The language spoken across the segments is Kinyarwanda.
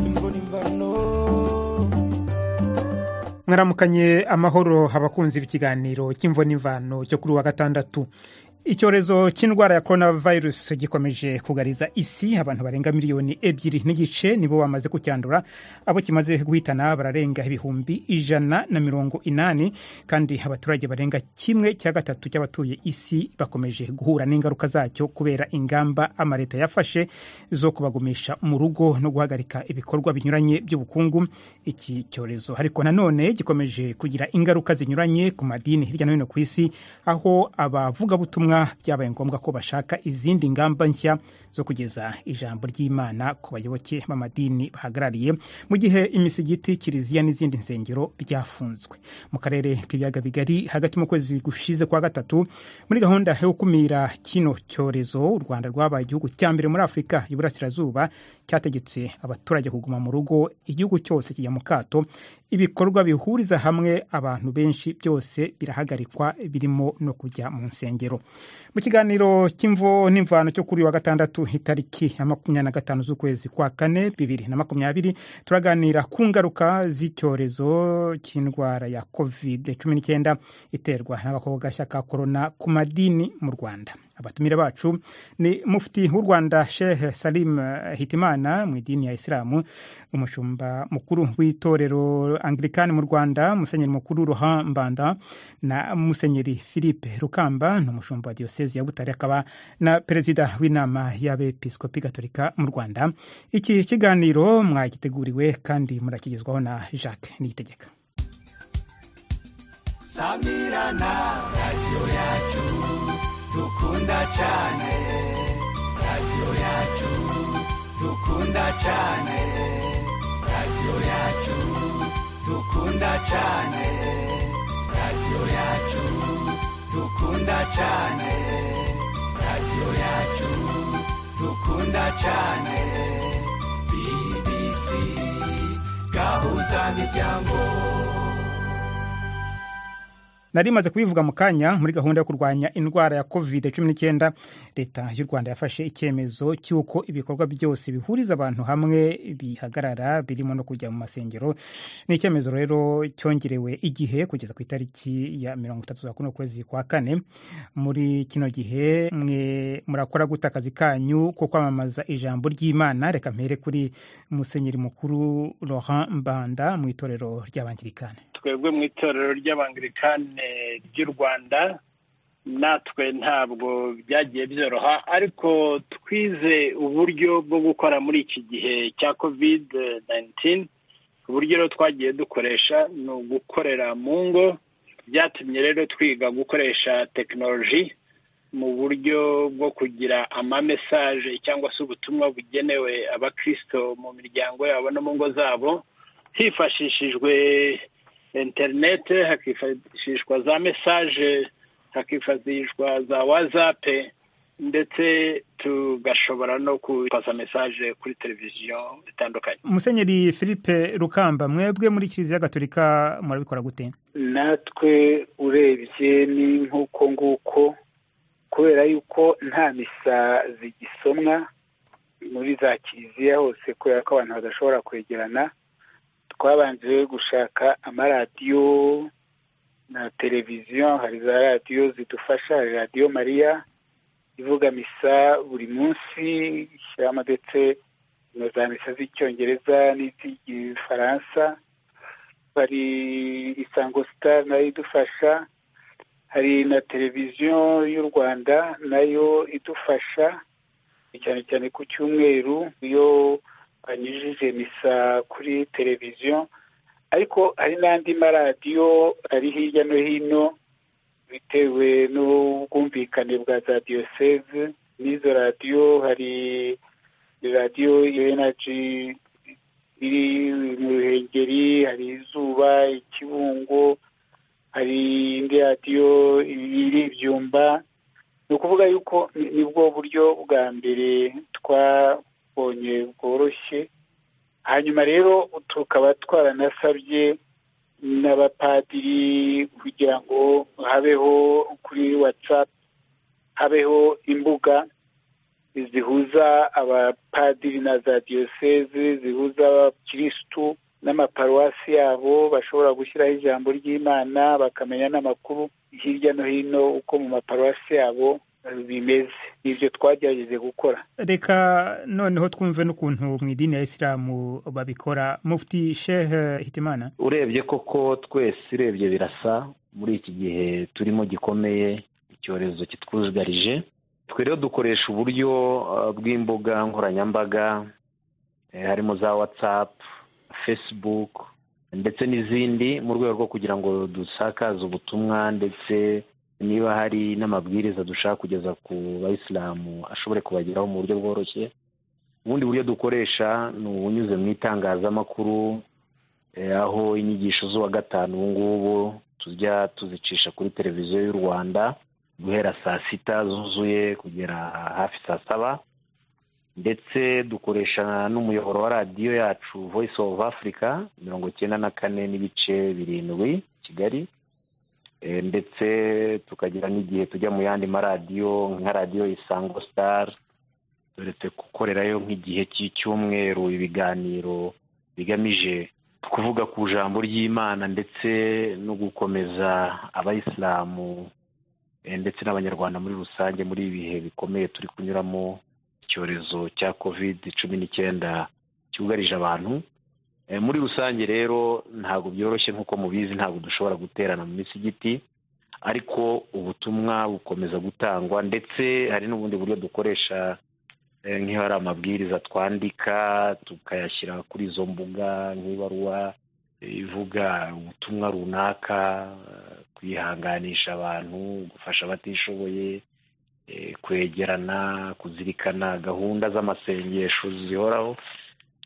imbona imvano mwaramukanye amahoro abakunzi b'ikiganiro cy'imvuna imvano cyo kuri uwa gatandatu icyorezo cy'indwara ya korona virusi gikomeje kugariza isi abantu barenga miliyoni ebyiri n'igice nibo bamaze kucyandura abo kimaze guhitana bararenga ibihumbi ijana na mirongo inani kandi abaturage barenga kimwe cya gatatu cy'abatuye isi bakomeje guhura n'ingaruka zacyo kubera ingamba amaleta yafashe zo kubagumisha mu rugo no guhagarika ibikorwa binyuranye by'ubukungu iki cyorezo ariko nanone gikomeje kugira ingaruka zinyuranye ku madini hirya no hino ku isi aho abavugabutumwa ubutumwa byabaye ngombwa ko bashaka izindi ngamba nshya zo kugeza ijambo ry'imana ku bayoboke b'amadini bahagarariye mu gihe imisigiti kiliziya n'izindi nsengero byafunzwe mu karere k'ibiyaga bigari hagati mu kwezi gushize kwa gatatu muri gahunda yo gukumira kino cyorezo u rwanda rwabaye igihugu cya mbere muri afurika y'iburasirazuba cyategetse abaturage kuguma mu rugo igihugu cyose kijya mu kato ibikorwa bihuriza hamwe abantu benshi byose birahagarikwa birimo no kujya mu nsengero mu kiganiro cy'imvo n'imvano cyo kuri wa gatandatu itariki ya makumyabiri na gatanu z'ukwezi kwa kane bibiri na makumyabiri turaganira ku ngaruka z'icyorezo cy'indwara ya covid cumi n'icyenda iterwa n'agakogashya ka korona ku madini mu rwanda abatumire bacu ni mufti w'u rwanda shehe salim hitimana mu idini ya isilamu umushumba mukuru w'itorero anglikani mu rwanda musenyeri mukuru rohan mbanda na musenyeri philippe rukamba ni umushumba wa diyosezi ya butare akaba na perezida w'inama y'abepiskopi gatolika mu rwanda iki kiganiro mwagiteguriwe kandi murakigezwaho na jacques niyitegeka samirana radiyo yacu dukunda cyane radiyo yacu dukunda cyane radiyo yacu dukunda cyane radiyo yacu dukunda cyane radiyo yacu dukunda cyane bbc gahuza miryango nari imaze kubivuga mu kanya muri gahunda yo kurwanya indwara ya covid cumi n'icyenda leta y'u rwanda yafashe icyemezo cy'uko ibikorwa byose bihuriza abantu hamwe bihagarara birimo no kujya mu masengero ni icyemezo rero cyongerewe igihe kugeza ku itariki ya mirongo itatu za kuno kwezi kwa kane muri kino gihe mwe murakora guta akazi kanyu ko kwamamaza ijambo ry'imana reka mpere kuri musenyeri mukuru laurent mbanda mu itorero ry'abangirikani twebwe mu itorero ry'abangirikane ry'u rwanda natwe ntabwo byagiye byoroha ariko twize uburyo bwo gukora muri iki gihe cya kovide 19 uburyo rero twagiye dukoresha ni ugukorera mu ngo byatumye rero twiga gukoresha tekinoloji mu buryo bwo kugira amamesaje cyangwa se ubutumwa bugenewe abakirisito mu miryango yabo no mu ngo zabo hifashishijwe interinete hakifashishwa za mesaje hakifashishwa za wazape ndetse tugashobora no kubaza mesaje kuri televiziyo zitandukanye musenyeri philippe rukamba mwebwe muri kiliziya gatolika murabikora gute natwe urebye ni nk'uko nguko kubera yuko nta misa zigisomwa muri za kiliziya hose kubera ko abantu badashobora kwegerana twabanje gushaka amaradiyo na televiziyo hari za radiyo zidufasha hari radiyo mariya ivuga misa buri munsi ishyiramo ndetse na za misa z'icyongereza n'iz'igifaransa hari isango sitari nayo idufasha hari na televiziyo y'u rwanda nayo idufasha cyane cyane ku cyumweru iyo banyujije misa kuri televiziyo ariko hari n'andi maradiyo ari hirya no hino bitewe n'ubwumvikane bwa za diyoseze n'izo radiyo hari radiyo enaji iri mu ruhengeri hari izuba ikibungo hari indi radiyo iri ibyumba ni ukuvuga yuko nibwo buryo bwa mbere twa twabonye bworoshye hanyuma rero tukaba twaranasabye n'abapadiri kugira ngo habeho kuri watsapu habeho imbuga zihuza abapadiri na za diyoseze zihuza abakirisitu n'amaparuwasi yabo bashobora gushyiraho ijambo ry'imana bakamenya n'amakuru hirya no hino uko mu maparuwasi yabo bimeze nibyo twagerageje gukora reka noneho twumve n'ukuntu mu idini ya isilamu babikora mufti shehe hitimana urebye koko twese urebye birasa muri iki gihe turimo gikomeye icyorezo kitwugarije twe rero dukoresha uburyo bw'imbuga nkoranyambaga harimo za watsapu fesibuku ndetse n'izindi mu rwego rwo kugira ngo dusakaze ubutumwa ndetse niba hari n'amabwiriza dushaka kugeza ku bayisilamu ashobore kubageraho mu buryo bworoshye ubundi buryo dukoresha ni ubunyuze mu itangazamakuru aho inyigisho z'uwa gatanu ubu ngubu tujya tuzicisha kuri televiziyo y'u rwanda guhera saa sita zuzuye kugera hafi saa saba ndetse dukoresha n'umuyoboro wa radiyo yacu voice of africa mirongo icyenda na kane n'ibice birindwi kigali ndetse tukagira n'igihe tujya mu yandi maradiyo nka radiyo isango sitari turetse gukorerayo nk'igihe cy'icyumweru ibiganiro bigamije kuvuga ku ijambo ry'imana ndetse no gukomeza abayisilamu ndetse n'abanyarwanda muri rusange muri ibi bihe bikomeye turi kunyuramo icyorezo cya kovide cumi n'icyenda cyugarije abantu muri rusange rero ntabwo byoroshye nk'uko mubizi ntabwo dushobora guterana mu misigiti ariko ubutumwa bukomeza gutangwa ndetse hari n'ubundi buryo dukoresha nk'iyo hari amabwiriza twandika tukayashyira kuri izo mbuga nk'ibaruwa ivuga ubutumwa runaka kwihanganisha abantu gufasha abatishoboye kwegerana kuzirikana gahunda z'amasengesho zihoraho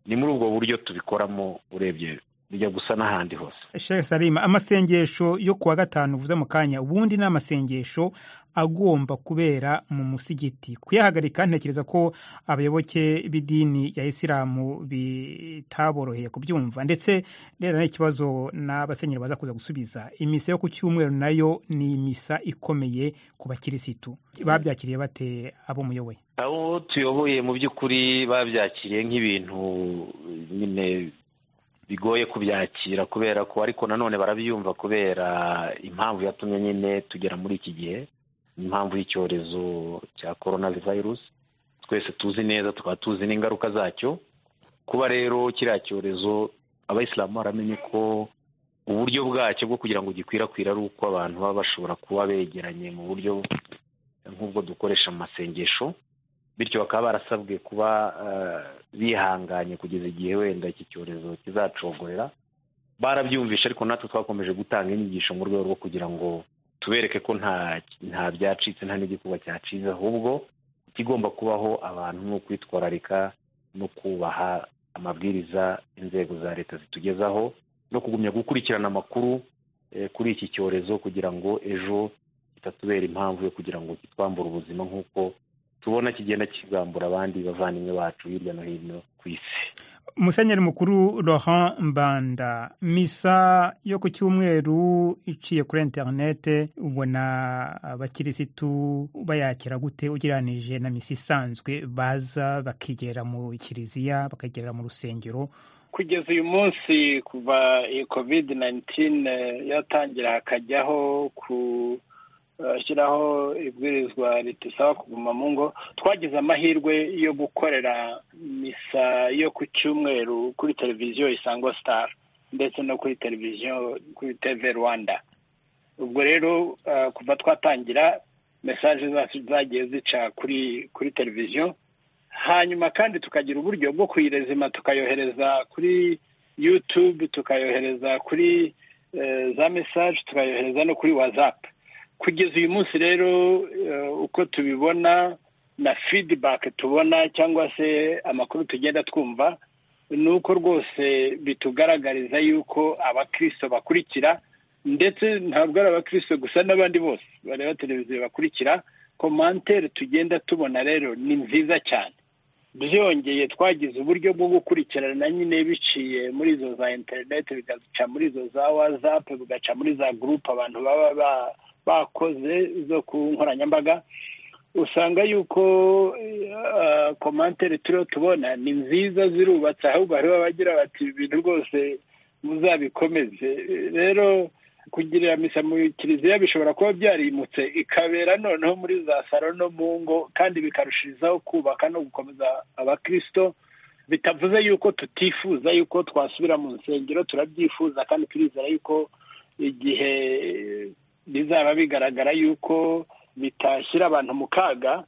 ni muri ubwo buryo tubikoramo urebye bijya gusa n'ahandi hose shehe salima amasengesho yo kuwa gatanu uvuze mu kanya ubundi ni amasengesho agomba kubera mu musigiti kuyahagarika ntekereza ko abayoboke b'idini ya isilamu bitaboroheye kubyumva ndetse rero n'ikibazo n'abasenyeri baza kuza gusubiza imisa yo ku cyumweru nayo ni imisa ikomeye ku bakirisitu babyakiriye bate abo muyoboye abo tuyoboye mu by'ukuri babyakiriye nk'ibintu nyine bigoye kubyakira kubera ko ariko nanone barabyumva kubera impamvu yatumye nyine tugera muri iki gihe impamvu y'icyorezo cya korona virusi twese tuzi neza tukaba tuzi n'ingaruka zacyo kuba rero kiriya cyorezo abayisilamu baramenye ko uburyo bwacyo bwo kugira ngo gikwirakwire ari uko abantu baba bashobora kuba begeranye mu buryo nk'ubwo dukoresha mu masengesho bityo bakaba barasabwe kuba bihanganye kugeza igihe wenda iki cyorezo kizacogorera barabyumvisha ariko natwe twakomeje gutanga inyigisho mu rwego rwo kugira ngo tubereke ko nta byacitse nta n'igikuba cyacitse ahubwo ikigomba kubaho abantu ni ukwitwararika no kubaha amabwiriza inzego za leta zitugezaho no kugumya gukurikirana amakuru kuri iki cyorezo kugira ngo ejo kitatubera impamvu yo kugira ngo kitwambure ubuzima nk'uko tubona kigenda kigambura abandi bavandimwe bacu hirya no hino ku isi musenyeri mukuru Laurent mbanda misa yo ku cyumweru iciye kuri interinete ubona abakirisitu bayakira gute ugereranije na misa isanzwe baza bakigera mu kiliziya bakagerera mu rusengero kugeza uyu munsi kuva iyi covid 19 yatangira hakajyaho ku shyiraho ibwirizwa ritusaba kuguma mu ngo twagize amahirwe yo gukorera misa yo ku cyumweru kuri televiziyo isango star ndetse no kuri televiziyo kuri tv rwanda ubwo rero kuva twatangira mesaje zacu zagiye zica kuri kuri televiziyo hanyuma kandi tukagira uburyo bwo kuyirezima tukayohereza kuri yutube tukayohereza kuri za mesaje tukayohereza no kuri watsapu kugeza uyu munsi rero uko tubibona na fidibake tubona cyangwa se amakuru tugenda twumva ni uko rwose bitugaragariza yuko abakirisito bakurikira ndetse ntabwo ari abakirisito gusa n'abandi bose bareba televiziyo bakurikira komantere tugenda tubona rero ni nziza cyane byongeye twagize uburyo bwo gukurikirana nyine biciye muri izo za interineti bigaca muri izo za watsapu bigaca muri za gurupe abantu baba bakoze zo ku nkoranyambaga usanga yuko komantere turiho tubona ni nziza zirubatse ahubwo hariho abagira bati ibintu rwose muzabikomeze rero kugirira misa mu kiliziya bishobora kuba byarimutse ikabera noneho muri za saro no mu ngo kandi bikarushirizaho kubaka no gukomeza abakirisito bitavuze yuko tutifuza yuko twasubira mu nsengero turabyifuza kandi turizera yuko igihe bizaba bigaragara yuko bitashyira abantu mu kaga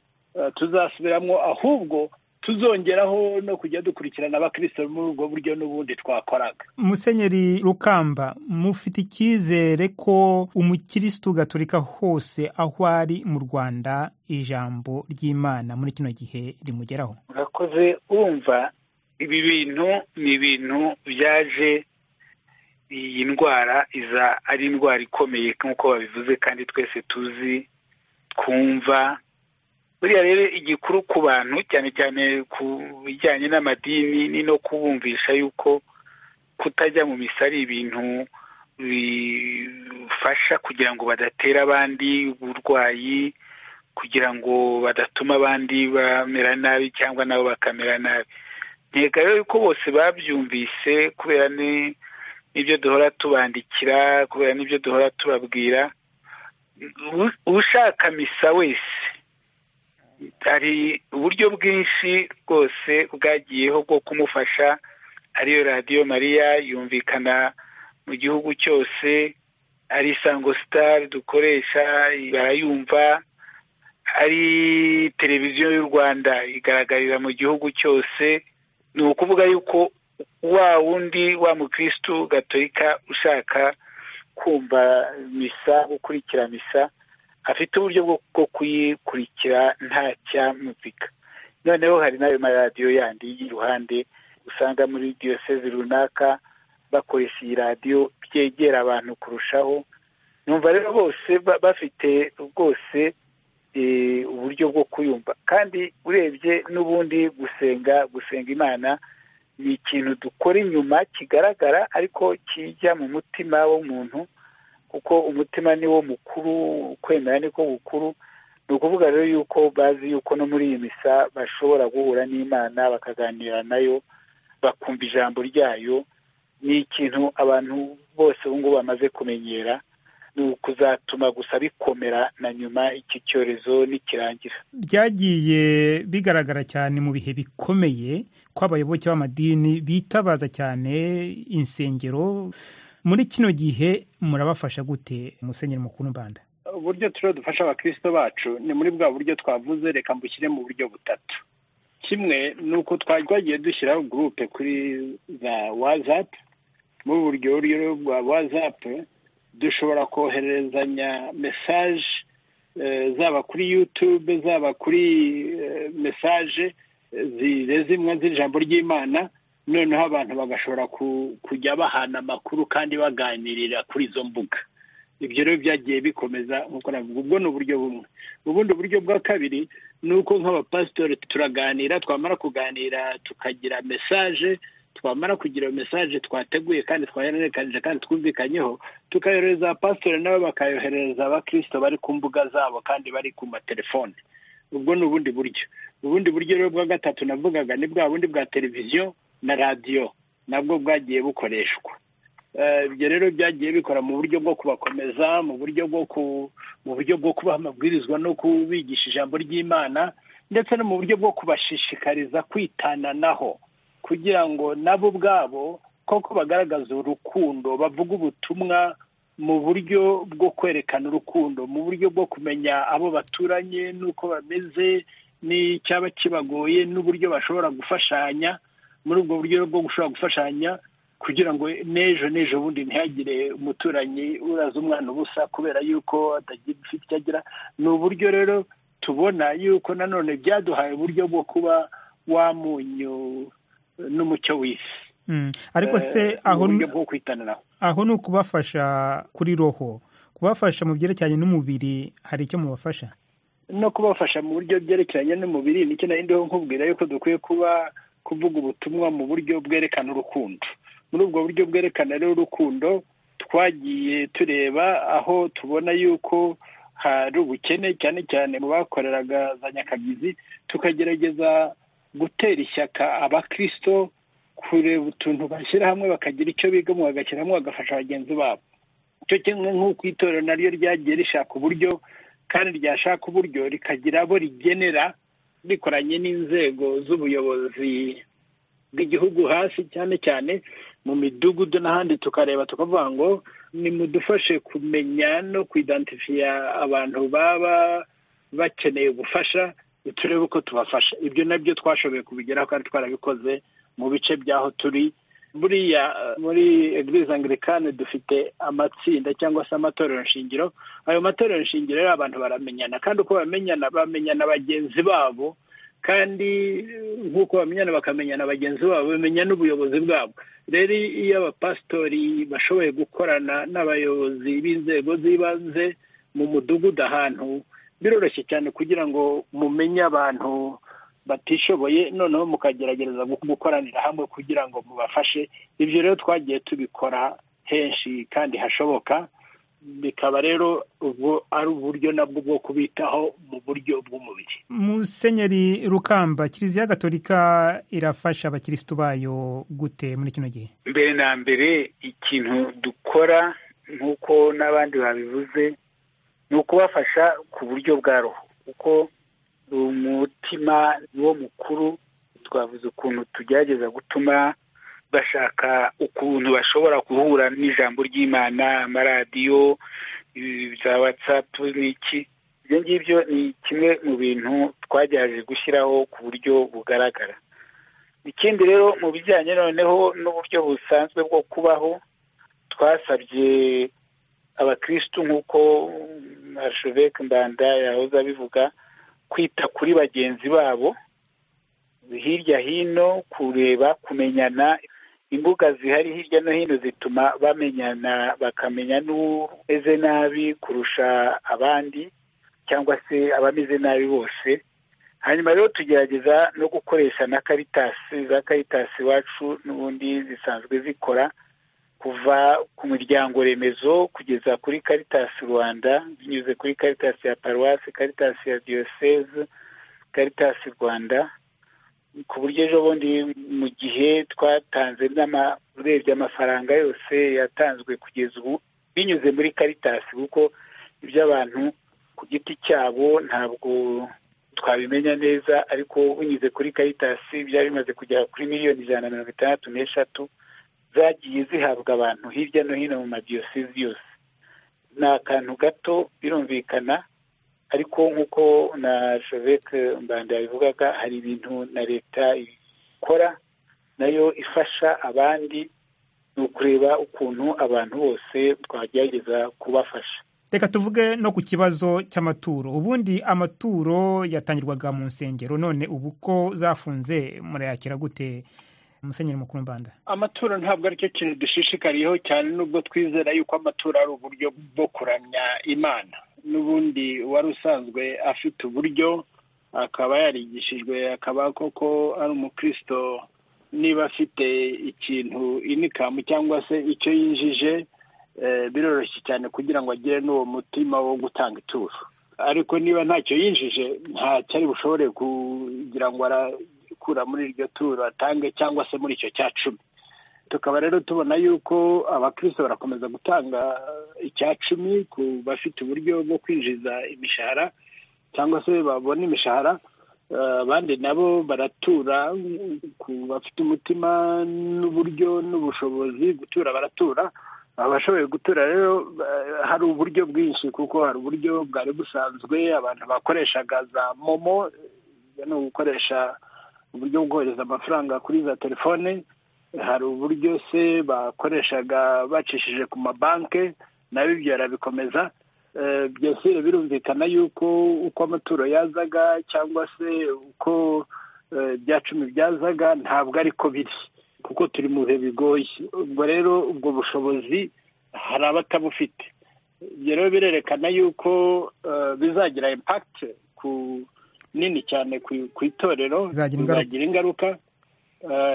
tuzasubiramo ahubwo tuzongeraho no kujya dukurikirana abakirisito muri ubwo buryo n'ubundi twakoraga musenyeri rukamba mufite icyizere ko umukirisitu gaturika hose aho ari mu rwanda ijambo ry'imana muri kino gihe rimugeraho murakoze wumva ibi bintu ni ibintu byaje iyi ndwara iza ari indwara ikomeye nk'uko babivuze kandi twese tuzi twumva buriya rero igikuru ku bantu cyane cyane ku bijyanye n'amadini ni no kubumvisha yuko kutajya mu misa ari ibintu bifasha kugira ngo badatera abandi uburwayi kugira ngo badatuma abandi bamera nabi cyangwa nabo bakamera nabi ntega rero ko bose babyumvise kubera n'ibyo duhora tubandikira kubera n'ibyo duhora tubabwira ushaka misa wese hari uburyo bwinshi bwose bwagiyeho bwo kumufasha ariyo radiyo mariya yumvikana mu gihugu cyose ari isango sitari dukoresha barayumva ari televiziyo y'u rwanda igaragarira mu gihugu cyose ni ukuvuga yuko wa wundi wa mukirisitu gatolika ushaka kumva misa gukurikira misa afite uburyo bwo kuyikurikira nta cyamuzika noneho hari n'ayo maradiyo yandi y'iruhande usanga muri diyoseze runaka bakoresha iyi radiyo byegera abantu kurushaho numva rero bose bafite rwose uburyo bwo kuyumva kandi urebye n'ubundi gusenga gusenga imana ni ikintu dukora inyuma kigaragara ariko kijya mu mutima w'umuntu kuko umutima ni wo mukuru kwemera niko bukuru ni ukuvuga rero yuko bazi yuko no muri iyi misa bashobora guhura n'imana bakaganira nayo bakumva ijambo ryayo ni ikintu abantu bose ubu ngubu bamaze kumenyera ni ukuzatuma gusa bikomera na nyuma iki cyorezo nikirangira byagiye bigaragara cyane mu bihe bikomeye ko abayoboke b'amadini bitabaza cyane insengero muri kino gihe murabafasha gute musenyeri mukuru mbanda uburyo turiho dufasha abakirisito bacu ni muri bwa buryo twavuze reka mbushyire mu buryo butatu kimwe ni uko twagiye dushyiraho gurupe kuri za wazapu muri buryo buryo bwa wazapu dushobora kohererezanya mesaje zaba kuri yutube zaba kuri mesaje zimwe z'ijambo ry'imana noneho abantu bagashobora kujya bahana amakuru kandi baganirira kuri izo mbuga ibyo rero byagiye bikomeza nk'uko navuga ubwo ni uburyo bumwe ubundi buryo bwa kabiri ni uko nk'abapasitori turaganira twamara kuganira tukagira mesaje twamara kugira mesaje twateguye kandi twahererekanije kandi twumvikanyeho tukayohereza abapasitori nabo bakayoherereza abakirisito bari ku mbuga zabo kandi bari ku matelefone ubwo ni ubundi buryo ubundi buryo rero bwa gatatu navugaga ni bwa bundi bwa televiziyo na radiyo nabwo bwagiye bukoreshwa ibyo rero byagiye bikora mu buryo bwo kubakomeza mu buryo bwo mu buryo bwo kubaha amabwirizwa no kubigisha ijambo ry'imana ndetse no mu buryo bwo kubashishikariza kwitananaho kugira ngo nabo ubwabo koko bagaragaza urukundo bavuga ubutumwa mu buryo bwo kwerekana urukundo mu buryo bwo kumenya abo baturanye n'uko bameze n'icyaba kibagoye n'uburyo bashobora gufashanya muri ubwo buryo bwo gushobora gufashanya kugira ngo n'ejo n'ejo bundi ntihagire umuturanyi uraza umwana ubusa kubera yuko atagira ufite icyo agira ni uburyo rero tubona yuko nanone byaduhaye uburyo bwo kuba wamunyu n'umucyo w'isi ariko se aho ni ukubafasha kuri roho kubafasha mu byerekeranye n'umubiri hari icyo mubafasha no kubafasha mu buryo byerekeranye n'umubiri nicyo nari ndiho nkubwira yuko dukwiye kuba kuvuga ubutumwa mu buryo bwerekana urukundo muri ubwo buryo bwerekana rero urukundo twagiye tureba aho tubona yuko hari ubukene cyane cyane mu bakoreraga za nyakabizi tukagerageza gutera ishyaka abakristo kureba utuntu bashyira hamwe bakagira icyo bigamo bagashyira hamwe bagafasha bagenzi babo icyo kimwe nk'uko itorero naryo ryagiye rishaka uburyo kandi ryashaka uburyo rikagira abo rigenera rikoranye n'inzego z'ubuyobozi bw'igihugu hasi cyane cyane mu midugudu n'ahandi tukareba tukavuga ngo nimudufashe kumenya no kuidantifiya abantu baba bakeneye ubufasha turebe uko tubafasha ibyo nabyo twashoboye kubigeraho kandi twarabikoze mu bice by'aho turi buriya muri eglise anglikane dufite amatsinda cyangwa se amatorero shingiro ayo matorero shingiro rero abantu baramenyana kandi uko bamenyana bamenyana bagenzi babo kandi nk'uko bamenyana bakamenyana bagenzi babo bamenya n'ubuyobozi bwabo rero iyo abapasitori bashoboye gukorana n'abayobozi b'inzego z'ibanze mu mudugudu ahantu biroroshye cyane kugira ngo mumenye abantu batishoboye noneho mukageragereza gukoranira hamwe kugira ngo mubafashe ibyo rero twagiye tubikora henshi kandi hashoboka bikaba rero ubwo ari uburyo nabwo bwo kubitaho mu buryo bw'umubiri musenyeri rukamba kiliziya gatolika irafasha abakirisitu bayo gute muri kino gihe mbere na mbere ikintu dukora nk'uko n'abandi babivuze ni ukubafasha ku buryo bwa roho kuko umutima niwo mukuru twavuze ukuntu tugerageza gutuma bashaka ukuntu bashobora guhura n'ijambo ry'imana amaradiyo za watsapu n'iki ibyo ngibyo ni kimwe mu bintu twagerageje gushyiraho ku buryo bugaragara ikindi rero mu bijyanye noneho n'uburyo busanzwe bwo kubaho twasabye abakirisitu nk'uko arasheveke mbanda yahoze abivuga kwita kuri bagenzi babo hirya hino kureba kumenyana imbuga zihari hirya no hino zituma bamenyana bakamenya n'umeze nabi kurusha abandi cyangwa se abameze nabi bose hanyuma rero tugerageza no gukoresha na karitasi za karitasi iwacu n'ubundi zisanzwe zikora kuva ku miryango remezo kugeza kuri karitasi rwanda binyuze kuri karitasi ya paruwasi karitasi ya diyoseze karitasi rwanda ku buryo ejo bundi mu gihe twatanze urebye amafaranga yose yatanzwe kugeza ubu binyuze muri karitasi kuko iby'abantu ku giti cyabo ntabwo twabimenya neza ariko binyuze kuri karitasi byari bimaze kugera kuri miliyoni ijana na mirongo itandatu n'eshatu zagiye zihabwa abantu hirya no hino mu madiyosezi yose ni akantu gato birumvikana ariko nk'uko na joveke mbanda yabivugaga hari ibintu na leta ikora nayo ifasha abandi ni ukureba ukuntu abantu bose twagerageza kubafasha reka tuvuge no ku kibazo cy'amaturo ubundi amaturo yatangirwaga mu nsengero none ubu ko zafunze murayakira gute musenyeri mukuru mbanda amaturo ntabwo aricyo kintu dushishikariyeho cyane n'ubwo twizera yuko amaturo ari uburyo bwo kuramya imana n'ubundi wari usanzwe afite uburyo akaba yarigishijwe akaba koko ari umukristo niba afite ikintu inikamu cyangwa se icyo yinjije biroroshye cyane kugira ngo agire n'uwo mutima wo gutanga ituro ariko niba ntacyo yinjije ntacyo ari bushobore kugira ngo arakura muri iryo turo atange cyangwa se muri icyo cya cumi tukaba rero tubona yuko abakristo barakomeza gutanga icya cumi ku bafite uburyo bwo kwinjiza imishahara cyangwa se babona imishahara abandi nabo baratura ku bafite umutima n'uburyo n'ubushobozi gutura baratura abashoboye gutura rero hari uburyo bwinshi kuko hari uburyo bwari busanzwe abantu bakoreshaga za momo ni ugukoresha uburyo bwo kohereza amafaranga kuri za telefone hari uburyo se bakoreshaga bacishije ku mabanki nabi ibyo barabikomeza byose birumvikana yuko uko amaturo yazaga cyangwa se uko bya cumi byazaga ntabwo ariko biri kuko turi mu bihe bigoye ubwo rero ubwo bushobozi hari abatabufite ibyo rero birerekana yuko bizagira impakiti ku nini cyane ku itorero bizagira ingaruka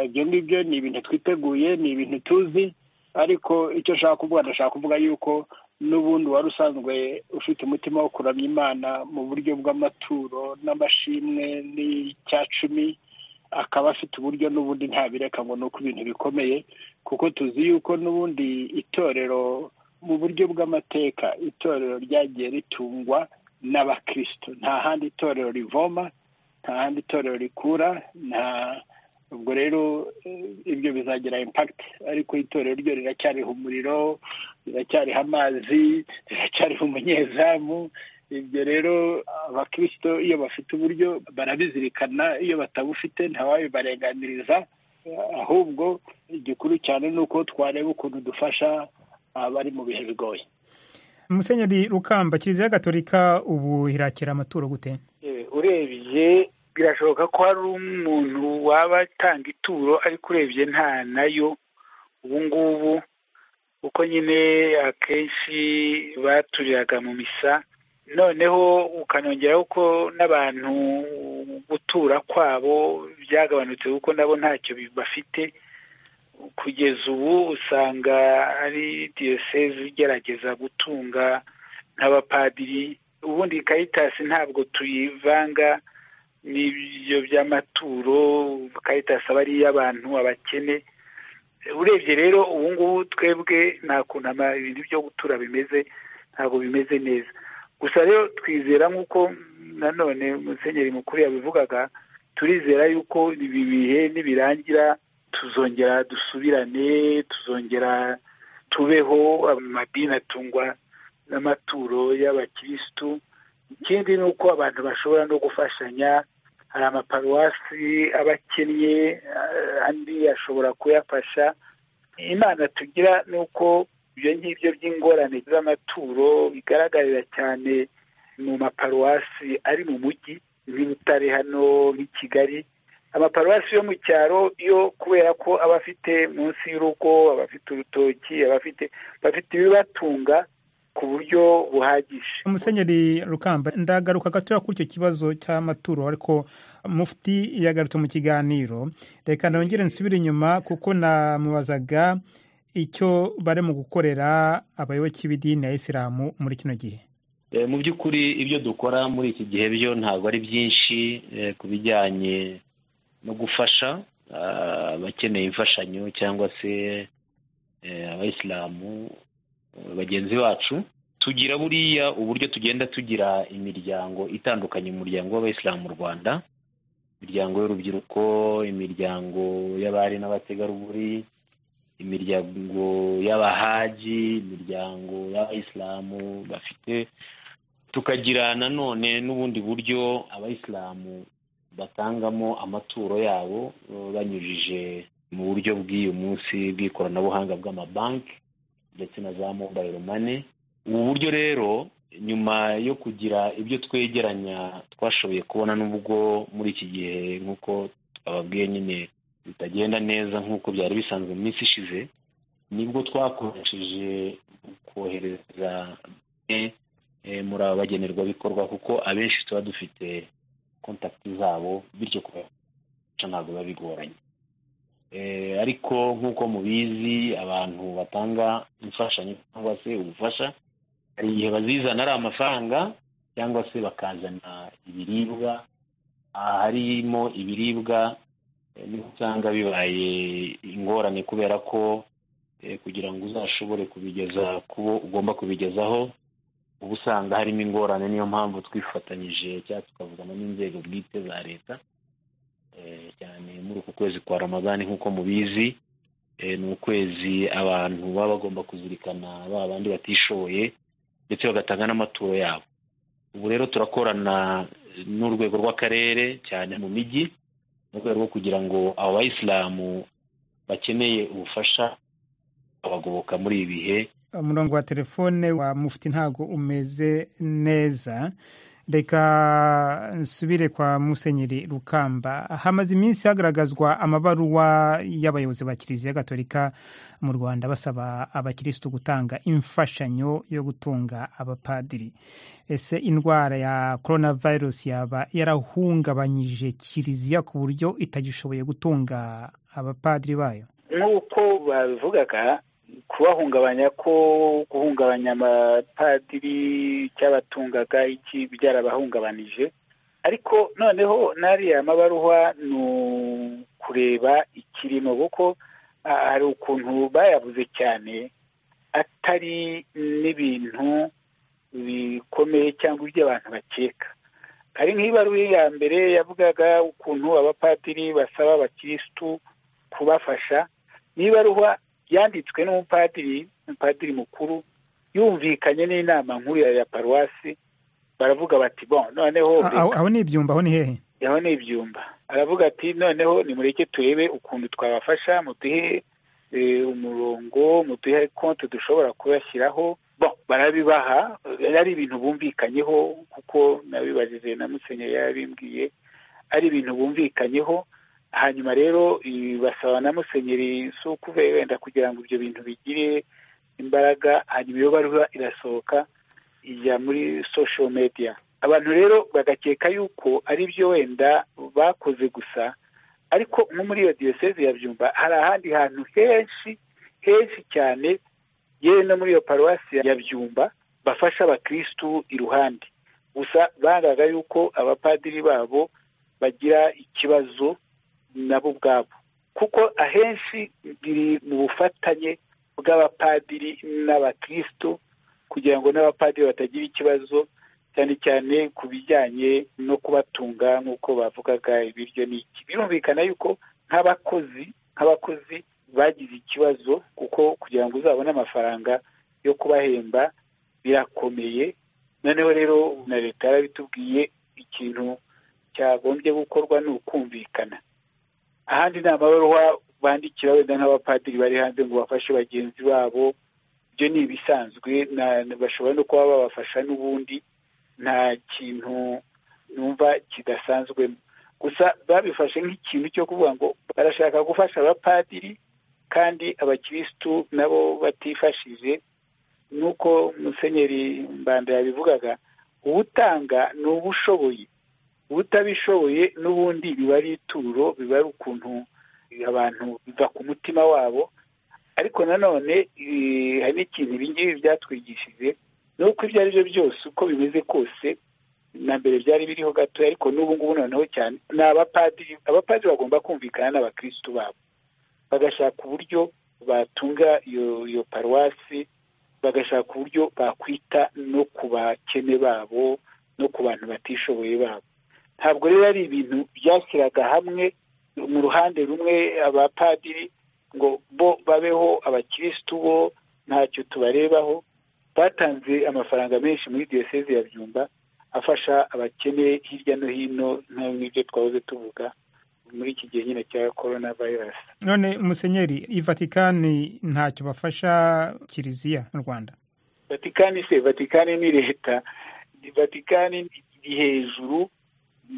ibyo ngibyo ni ibintu twiteguye ni ibintu tuzi ariko icyo ashaka kuvuga ndashaka kuvuga yuko n'ubundi wari usanzwe ufite umutima wo kuramya imana mu buryo bw'amaturo n'amashimwe n'icyacumi akaba afite uburyo n'ubundi ntabireka ngo ni uko ibintu bikomeye kuko tuzi yuko n'ubundi itorero mu buryo bw'amateka itorero ryagiye ritungwa n'abakirisito nta handi itorero rivoma nta handi itorero rikura nta ubwo rero ibyo bizagira impakiti ariko itorero ryo riracyariho umuriro riracyariho amazi riracyariho umunyezamu ibyo rero abakirisito iyo bafite uburyo barabizirikana iyo batabufite ntawabibarenganiriza ahubwo igikuru cyane ni uko twareba ukuntu dufasha abari mu bihe bigoye musenyeri rukamba kiliziya gatolika ubu irakira amaturo gute urebye birashoboka ko hari umuntu waba atanga ituro ariko urebye nta nayo ubu ngubu kuko nyine akenshi baturiraga mu misa noneho ukanongera ko n'abantu gutura kwabo byagabanutse kuko nabo ntacyo bafite kugeza ubu usanga ari diyoseze igerageza gutunga nk'abapadiri ubundi karitasi ntabwo tuyivanga n'ibyo by'amaturo karitasi aba ari iy'abantu abakene urebye rero ubu ngubu twebwe nta kuntu ibintu byo gutura bimeze ntabwo bimeze neza gusa rero twizera nk'uko nanone musenyeri mukuru yabivugaga turizera yuko ibi bihe nibirangira tuzongera dusubirane tuzongera tubeho amadini atungwa n'amaturo y'abakirisitu ikindi ni uko abantu bashobora no gufashanya hari amaparuwasi aba akennye andi ashobora kuyafasha imana tugira ni uko ibyo ngibyo by'ingorane z'amaturo bigaragarira cyane mu maparuwasi ari mu mujyi nk'i butare hano nk'i kigali amaparuwasi yo mu cyaro yo kubera ko aba afite munsi y'urugo aba afite urutoki aba afite bafite ibibatunga ku buryo buhagije umusenyeri rukamba ndagaruka gatoya kuri icyo kibazo cy'amaturo ariko mufti yagarutse mu kiganiro reka nongere nsubire inyuma kuko namubazaga icyo bari mu gukorera abayoboke b'idini ya isilamu muri kino gihe mu by'ukuri ibyo dukora muri iki gihe byo ntabwo ari byinshi ku bijyanye no gufasha abakeneye imfashanyo cyangwa se abayisilamu bagenzi bacu tugira buriya uburyo tugenda tugira imiryango itandukanye mu muryango w'abayisilamu mu rwanda imiryango y'urubyiruko imiryango y'abari n'abategarugori imiryango y'abahaji imiryango y'abayisilamu bafite tukagira nanone n'ubundi buryo abayisilamu batangamo amaturo yabo banyujije mu buryo bw'uyu munsi bw'ikoranabuhanga bw'amabanki ndetse na za mobayiro mane ubu buryo rero nyuma yo kugira ibyo twegeranya twashoboye kubona n'ubwo muri iki gihe nk'uko twababwiye nyine bitagenda neza nk'uko byari bisanzwe mu minsi ishize nibwo twakoresheje kohereza muri aba bagenerwabikorwa kuko abenshi tuba dufite kontakiti zabo bityo kubaca ntabwo biba bigoranye ariko nk'uko mubizi abantu batanga imfashanyo cyangwa se ubufasha hari igihe bazizana ari amafaranga cyangwa se bakazana ibiribwa harimo ibiribwa niho usanga bibaye ingorane kubera ko kugira ngo uzashobore kubigeza kubo ugomba kubigezaho uba usanga harimo ingorane niyo mpamvu twifatanyije cyangwa tukavugana n'inzego bwite za leta cyane muri uku kwezi kwa ramazani nk'uko mubizi ni ukwezi abantu baba bagomba kuzirikana ba bandi batishoboye ndetse bagatanga n'amaturo yabo ubu rero turakorana n'urwego rw'akarere cyane mu mijyi mu rwego rwo kugira ngo abo bayisilamu bakeneye ubufasha abagoboka muri ibi bihe umurongo wa telefone wa mufti ntabwo umeze neza reka nsubire kwa musenyeri rukamba hamaze iminsi hagaragazwa amabaruwa y'abayobozi ba kiliziya gatolika mu rwanda basaba abakirisitu gutanga imfashanyo yo gutunga abapadiri ese indwara ya korona virusi yaba yarahungabanyije kiliziya ku buryo itagishoboye gutunga abapadiri bayo nk'uko babivugaga kubahungabanya ko guhungabanya amapadiri cyabatungaga iki byarabahungabanije ariko noneho n'ariya mabaruwa ni ukureba ikirimo kuko hari ukuntu bayabuze cyane atari n'ibintu bikomeye cyangwa iby'abantu bakeka hari nk'ibaruwa ya mbere yavugaga ukuntu abapadiri basaba abakirisitu kubafasha n'ibaruwa yanditswe n'umupadiri umupadiri mukuru yumvikanye n'inama nkuru ya paruwasi baravuga bati bon noneho aho ni ibyumba aho ni hehe aho ni ibyumba aravuga ati noneho nimureke turebe ukuntu twabafasha muduhe umurongo muduhe konti dushobora kubashyiraho bon barabibaha ari ibintu bumvikanyeho kuko nabibajije na musenyeri yabimbwiye ari ibintu bumvikanyeho hanyuma rero basaba na musenyeri si ukuve wenda kugira ngo ibyo bintu bigire imbaraga hanyuma iyo baruba irasohoka ijya muri social media abantu rero bagakeka yuko ari byo wenda bakoze gusa ariko nko muri iyo diyoseze ya byumba hari ahandi hantu henshi henshi cyane yewe no muri iyo paruwasi ya byumba bafasha abakirisitu iruhande gusa bangaga yuko abapadiri babo bagira ikibazo nabo ubwabo kuko ahenshi biri mu bufatanye bw'abapadiri n'abakirisitu kugira ngo n'abapadiri batagira ikibazo cyane cyane ku bijyanye no kubatunga nk'uko bavugaga ibiryo n'iki birumvikana yuko nk'abakozi nk'abakozi bagize ikibazo kuko kugira ngo uzabone amafaranga yo kubahemba birakomeye noneho rero na leta yarabitubwiye ikintu cyagombye gukorwa ni ukumvikana ahandi ni amabaruwa bandikira wenda nk'abapadiri bari hanze ngo bafashe bagenzi babo ibyo ni ibisanzwe bashobora no kuba babafasha n'ubundi nta kintu numva kidasanzwemo gusa babifashe nk'ikintu cyo kuvuga ngo barashaka gufasha abapadiri kandi abakirisitu nabo batifashije nuko musenyeri mbanda yabivugaga uwutanga ni uba ushoboye utabishoboye n'ubundi biba ari ituro biba ari ukuntu abantu biva ku mutima wabo ariko nanone hari n'ikintu ibi ngibi byatwigishije ni uko ibyo ari byo byose uko bimeze kose na mbere byari biriho gatoya ariko n'ubu ngubu noneho cyane ni abapadiri abapadiri bagomba kumvikana n'abakirisitu babo bagashaka uburyo batunga iyo paruwasi bagashaka uburyo bakwita no ku bakene babo no ku bantu batishoboye babo ntabwo rero ari ibintu byashyiraga hamwe mu ruhande rumwe abapadiri ngo bo babeho abakirisitu bo ntacyo tubarebaho batanze amafaranga menshi muri diyoseze ya byumba afasha abakene hirya no hino nk'ibyo twahoze tuvuga muri iki gihe nyine cya korona vayirasi none musenyeri ivatikani ntacyo bafasha kiliziya mu rwanda vatikani se vatikani ni leta vatikani iri hejuru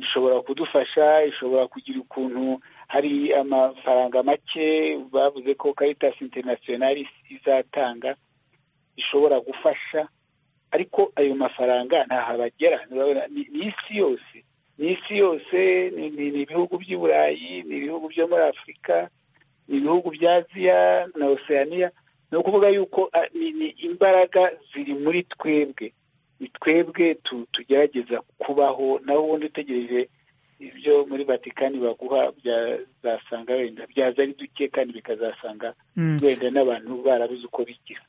ishobora kudufasha ishobora kugira ukuntu hari amafaranga make bavuze ko caritas international izatanga ishobora gufasha ariko ayo mafaranga ntaho abagera ni isi yose ni isi yose ni ibihugu by'i burayi ni ibihugu byo muri afurika ni ibihugu bya aziya na oceania ni ukuvuga yuko ni imbaraga ziri muri twebwe ni twebwe tugerageza kubaho nawe ubundi utegereje ibyo muri vatikani baguha byazasanga wenda byaza ari duke kandi bikazasanga wenda n'abantu barabuze uko bigira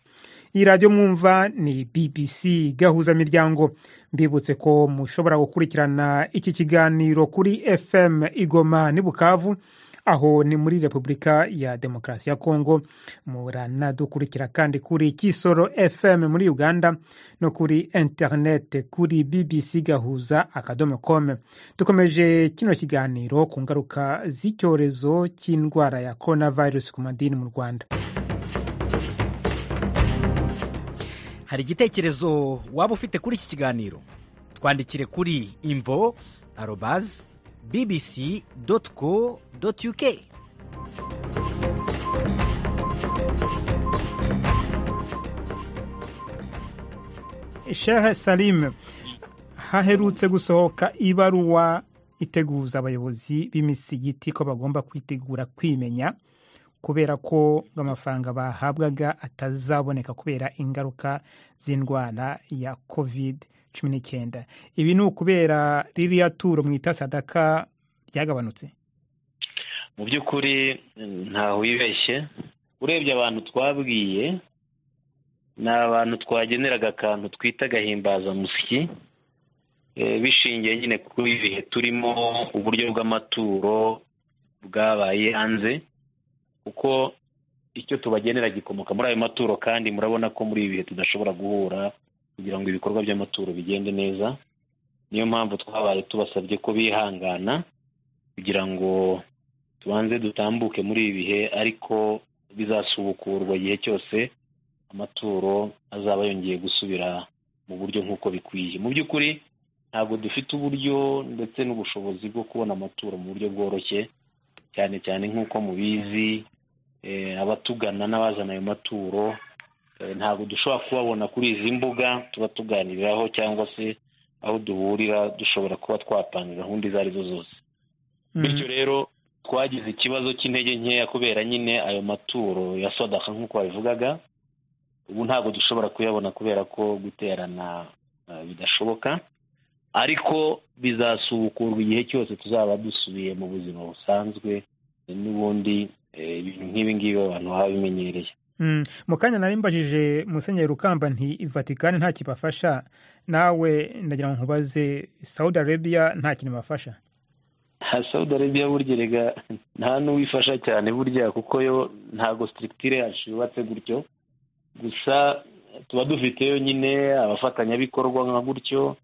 iyi radiyo mwumva ni bbc gahuzamiryango mbibutse ko mushobora gukurikirana iki kiganiro kuri fm igoma n'i bukavu aho ni muri repubulika ya demokarasi ya kongo muranadukurikira kandi kuri kisoro fm muri uganda no kuri interineti kuri bbc gahuza akadomo kome dukomeje kino kiganiro ku ngaruka z'icyorezo cy'indwara ya korona virusi ku madini mu rwanda hari igitekerezo waba ufite kuri iki kiganiro twandikire kuri imvo arobazi bbc co uk shehe salim haherutse gusohoka ibaruwa iteguza abayobozi b'imisigiti ko bagomba kwitegura kwimenya kubera ko amafaranga bahabwaga atazaboneka kubera ingaruka z'indwara ya kovide cumi n'icyenda ibi ni ukubera ririya turo mwita sadaka ryagabanutse mu by'ukuri ntaho wibeshye urebye abantu twabwiye ni abantu twageneraga akantu twita agahimbazamusyi bishingiye nyine kuri ibihe turimo uburyo bw'amaturo bwabaye hanze kuko icyo tubagenera gikomoka muri ayo maturo kandi murabona ko muri ibi bihe tudashobora guhura kugira ngo ibikorwa by'amaturo bigende neza niyo mpamvu twabaye tubasabye ko bihangana kugira ngo tubanze dutambuke muri ibi bihe ariko bizasubukurwa igihe cyose amaturo azaba yongeye gusubira mu buryo nk'uko bikwiye mu by'ukuri ntabwo dufite uburyo ndetse n'ubushobozi bwo kubona amaturo mu buryo bworoshye cyane cyane nk'uko mubizi abatugana n'abazana ayo maturo ntabwo dushobora kubabona kuri izi mbuga tuba tuganiriraho cyangwa se aho duhurira dushobora kuba twapanga gahunda izo ari zo zose bityo rero twagize ikibazo cy'intege nkeya kubera nyine ayo maturo ya sodaka nk'uko babivugaga ubu ntabwo dushobora kuyabona kubera ko guterana bidashoboka ariko bizasubukurwa igihe cyose tuzaba dusubiye mu buzima busanzwe n'ubundi ibintu nk'ibi ngibi abantu baba bimenyereye mu kanya nari mbajije musenyeri rukamba nti vatikani nta kibafasha nawe ndagira ngo nkubaze saudi arabiya nta kintu bafasha ha saudi arabiya burya rega nta n'uwifasha cyane burya kuko yo ntabwo sitiritire yacu yubatse gutyo gusa tuba dufiteyo nyine abafatanyabikorwa nka gutyo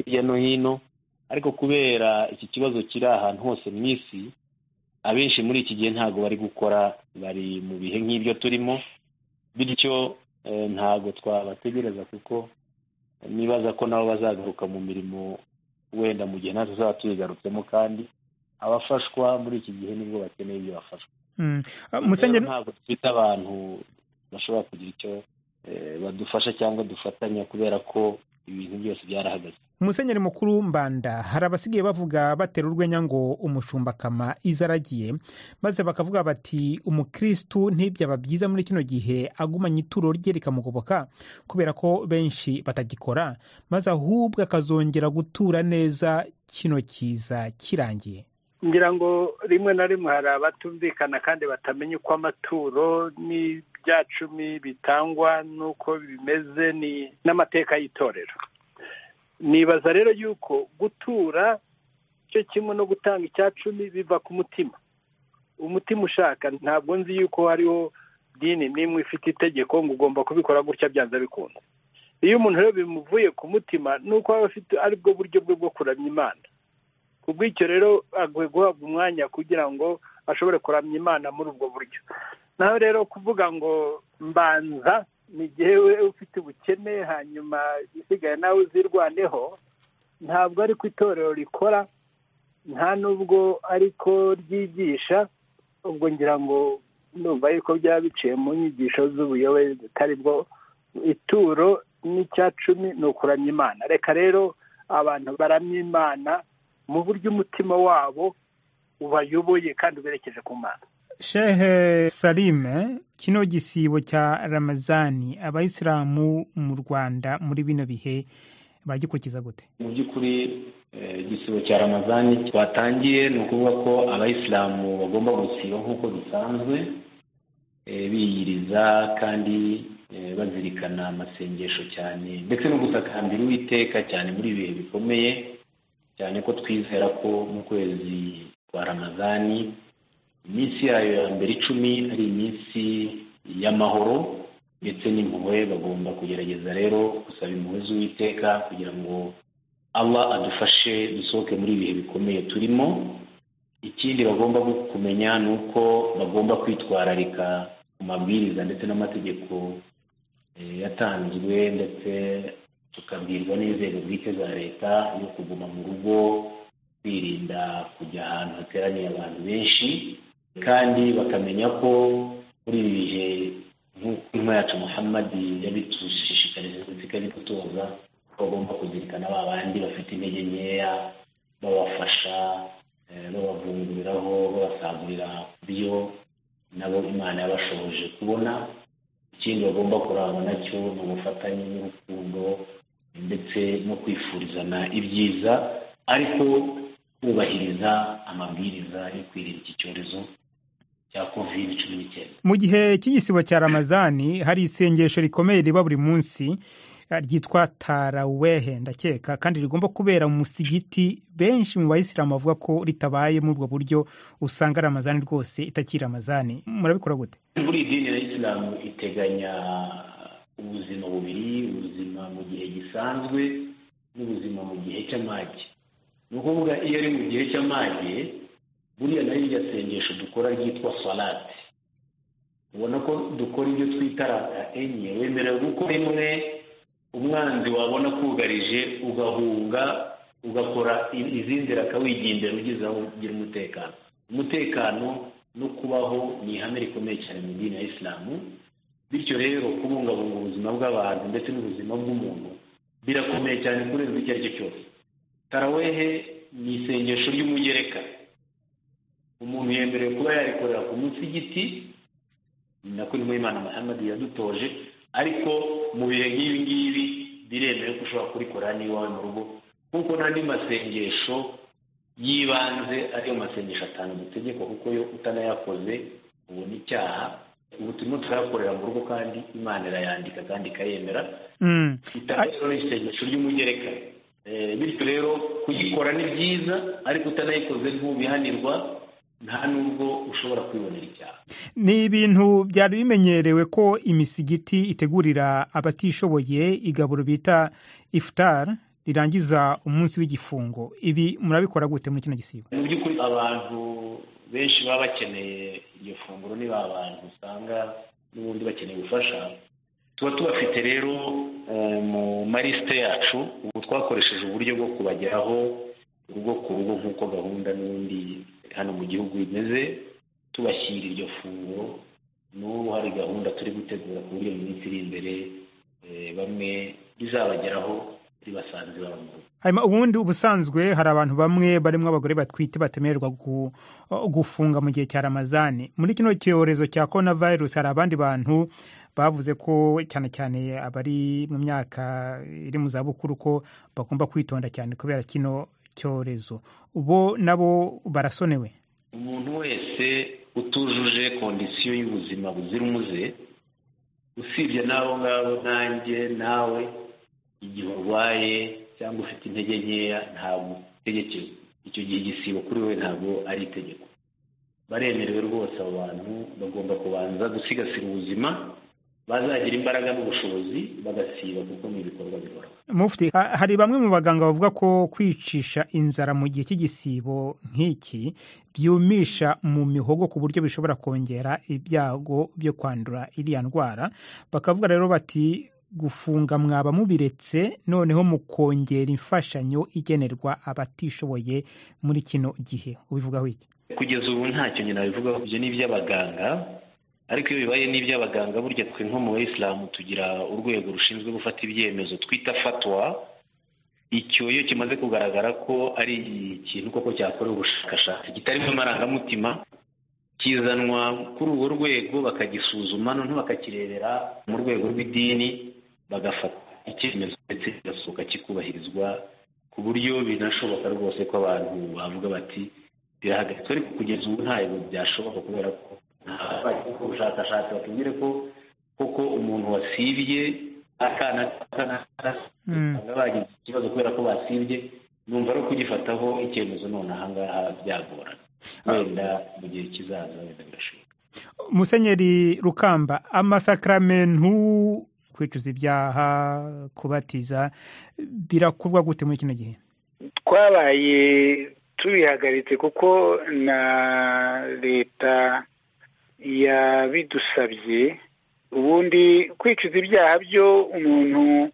hirya no hino ariko kubera iki kibazo kiri ahantu hose mu isi abenshi muri iki gihe ntabwo bari gukora bari mu bihe nk'ibyo turimo bityo ntabwo twabategereza kuko nibaza ko nabo bazagaruka mu mirimo wenda mu gihe natwe tuzaba tuyigarutsemo kandi abafashwa muri iki gihe nibwo bakeneye ibyo bafashwa ntabwo dufite abantu bashobora kugira icyo badufasha cyangwa dufatanya kubera ko ibintu byose byarahagaze umusenyeri mukuru mbanda hari abasigaye bavuga batera urwenya ngo umushumba kama izo aragiye maze bakavuga bati umukirisitu ntibyaba byiza muri kino gihe agumanye ituro rye rikamugoboka kubera ko benshi batagikora maze ahubwo akazongera gutura neza kino kiza kirangiye ngira ngo rimwe na rimwe hari abatumvikana kandi batamenya uko amaturo n'ibyacumi bitangwa n'uko bimeze n'amateka y'itorero nibaza rero yuko gutura cyo kimwe no gutanga icyacumi biva ku mutima umutima ushaka ntabwo nzi yuko hariho dini n'imwe ifite itegeko ngo ugomba kubikora gutya byanze bikunze iyo umuntu rero bimuvuye ku mutima ni uko aba afite aribwo buryo bwe bwo kuramya imana ku bw'icyo rero akwiye guhabwa umwanya kugira ngo ashobore kuramya imana muri ubwo buryo nawe rero kuvuga ngo mbanza ni igihe we ufite ubukene hanyuma isigaye nawe uzirwaneho ntabwo ari ko itorero rikora nta n'ubwo ariko ryigisha ubwo ngira ngo numva yuko byaba biciye mu nyigisho z'ubuyobe zitari bwo ituro n'icyacumi ni ukuramya imana reka rero abantu baramya imana mu buryo umutima wabo ubayoboye kandi uberekeje ku mana shehe salime kino gisibo cya ramazani abayisilamu mu rwanda muri bino bihe bagikurikiza gute mu by'ukuri igisibo cya ramazani twatangiye ni ukuvuga ko abayisilamu bagomba gusiba nk'uko bisanzwe biyiriza kandi bazirikana amasengesho cyane ndetse no gusakambira uwiteka cyane muri ibihe bikomeye cyane ko twizera ko mu kwezi kwa ramazani iminsi yayo ya mbere icumi ari iminsi y'amahoro ndetse n'impuhwe bagomba kugerageza rero gusaba impuhwe z'uwiteka kugira ngo aba adufashe dusohoke muri ibihe bikomeye turimo ikindi bagomba kumenya ni uko bagomba kwitwararika ku mabwiriza ndetse n'amategeko yatanzwe ndetse tukabwirwa n'inzego bwite za leta yo kuguma mu rugo kwirinda kujya ahantu hateraniye abantu benshi kandi bakamenya ko muri ibi bihe nk'uko inka yacu muhammadi yabitushishikariza ndetse ikabitutoza bagomba kuzirikana ba bandi bafite intege nkeya babafasha babavunguriraho babasagurira ku buryo nabo imana yabashoboje kubona ikindi bagomba kurangwa nacyo ni ubufatanye n'urukundo ndetse no kwifurizana ibyiza ariko kubahiriza amabwiriza yo kwirinda iki cyorezo cya kovide cumi n'icyenda mu gihe cy'igisibo cya ramazani hari isengesho rikomeye riba buri munsi eh, ryitwa tarawehe ndakeka kandi rigomba kubera mu musigiti benshi mu bayisilamu bavuga ko ritabaye muri ubwo buryo usanga ramazani rwose itakiri ramazani murabikora gute buri dini ya isilamu iteganya ubuzima bubiri ubuzima mu gihe gisanzwe n'ubuzima mu gihe cy'amage ni ukuvuga iyo ari mu gihe cy'amage buriya nayo iryo sengesho dukora ryitwa salate ubona ko dukora ibyo twita rata enye wemerewe gukora imwe umwanzi wabona akugarije ugahunga ugakora i- izindi rakawigendera ugeze aho ugira umutekano umutekano no kubaho ni ihame rikomeye cyane mu dini ya isilamu bityo rero kubungabunga ubuzima bw'abantu ndetse n'ubuzima bw'umuntu birakomeye cyane kurenza icyo ari cyo cyose tarawehe ni isengesho ry'umugereka umuntu yemerewe kuba yarikorera ku munsi y'igiti ni nako ni imana muhammad yadutoje ariko mu bihe nk'ibi ngibi biremewe ko ushobora kurikora niyo iwawe mu rugo kuko n'andi masengesho y'ibanze ariyo masengesho atanu dutegekwa kuko yo utanayakoze ubona icyaha ubu turimo turayakorera mu rugo kandi imana irayandika kandi ikayemera Mm. itanga rero ni isengesho ry'umugereka Eh, bityo rero kuyikora ni byiza ariko utanayikoze ntubihanirwa nta n'ubwo ushobora kwibonera icyaha ni ibintu byari bimenyerewe ko imisigiti itegurira abatishoboye igaburo bita ifutari rirangiza umunsi w'igifungo ibi murabikora gute muri kino gisibo mu by'ukuri abantu benshi baba bakeneye iryo funguro niba abantu usanga n'ubundi bakeneye ubufasha tuba tubafite rero eh, mu malisite yacu ubu twakoresheje uburyo bwo kubageraho urugo ku rugo nk'uko gahunda n'ubundi hano mu gihugu imeze tubashyira iryo funguro n'ubu hari gahunda turi gutegura ku buryo mu minsi iri imbere eh, bamwe rizabageraho ribasanze baba mu rugo hanyuma ubundi ubusanzwe hari abantu bamwe barimo abagore batwite batemererwa gu- gufunga mu gihe cya ramazani muri kino cyorezo cya korona virusi hari abandi bantu bavuze ko cyane cyane abari mu myaka iri mu zabukuru ko bagomba kwitonda cyane kubera kino cyorezo bo nabo barasonewe umuntu wese utujuje kondisiyo y'ubuzima buzira umuze usibye n'abo ngabo nanjye nawe igihe urwaye cyangwa ufite intege nkeya ntabwo utegekewe icyo gihe igisibo kuri wowe ntabwo ari itegeko baremerewe rwose abo bantu bagomba kubanza gusigasira ubuzima bazagira imbaraga n'ubushobozi bagasiba kuko ni ibikorwa bihoraho mufti ha- hari bamwe mu baganga bavuga ko kwicisha inzara mu gihe cy'igisibo nk'iki byumisha mu mihogo ku buryo bishobora kongera ibyago byo kwandura iriya ndwara bakavuga rero bati gufunga mwaba mubiretse noneho mukongera imfashanyo igenerwa abatishoboye muri kino gihe ubivugaho iki kugeza ubu ntacyo nyina bivuga ibyo ni iby'abaganga ariko iyo bibaye n'iby'abaganga burya twe nko mu bayisilamu tugira urwego rushinzwe gufata ibyemezo twita fatwa icyo iyo kimaze kugaragara ko ari ikintu koko cyakorewe ubushakashatsi kitarimo amarangamutima kizanwa kuri urwo rwego bakagisuzuma noneho bakakirebera mu rwego rw'idini bagafata icyemezo ndetse kigasohoka kikubahirizwa ku buryo binashoboka rwose ko abantu bavuga bati birahagaritswe ariko kugeza ubu ntabwo byashoboka kubera ko ntabwo ubushakashatsi batubwire ko koko umuntu wasibye akana akana Mm. usanga bagize ikibazo kubera ko basibye numva ari ukugifataho icyemezo none ahangaha byagorana wenda mu gihe kizaza wenda birashoboka musenyeri rukamba amasakaramentu kwicuza ibyaha kubatiza birakorwa gute muri kino gihe twabaye tubihagaritse kuko na leta yabidusabye ubundi kwicuza ibyaha byo umuntu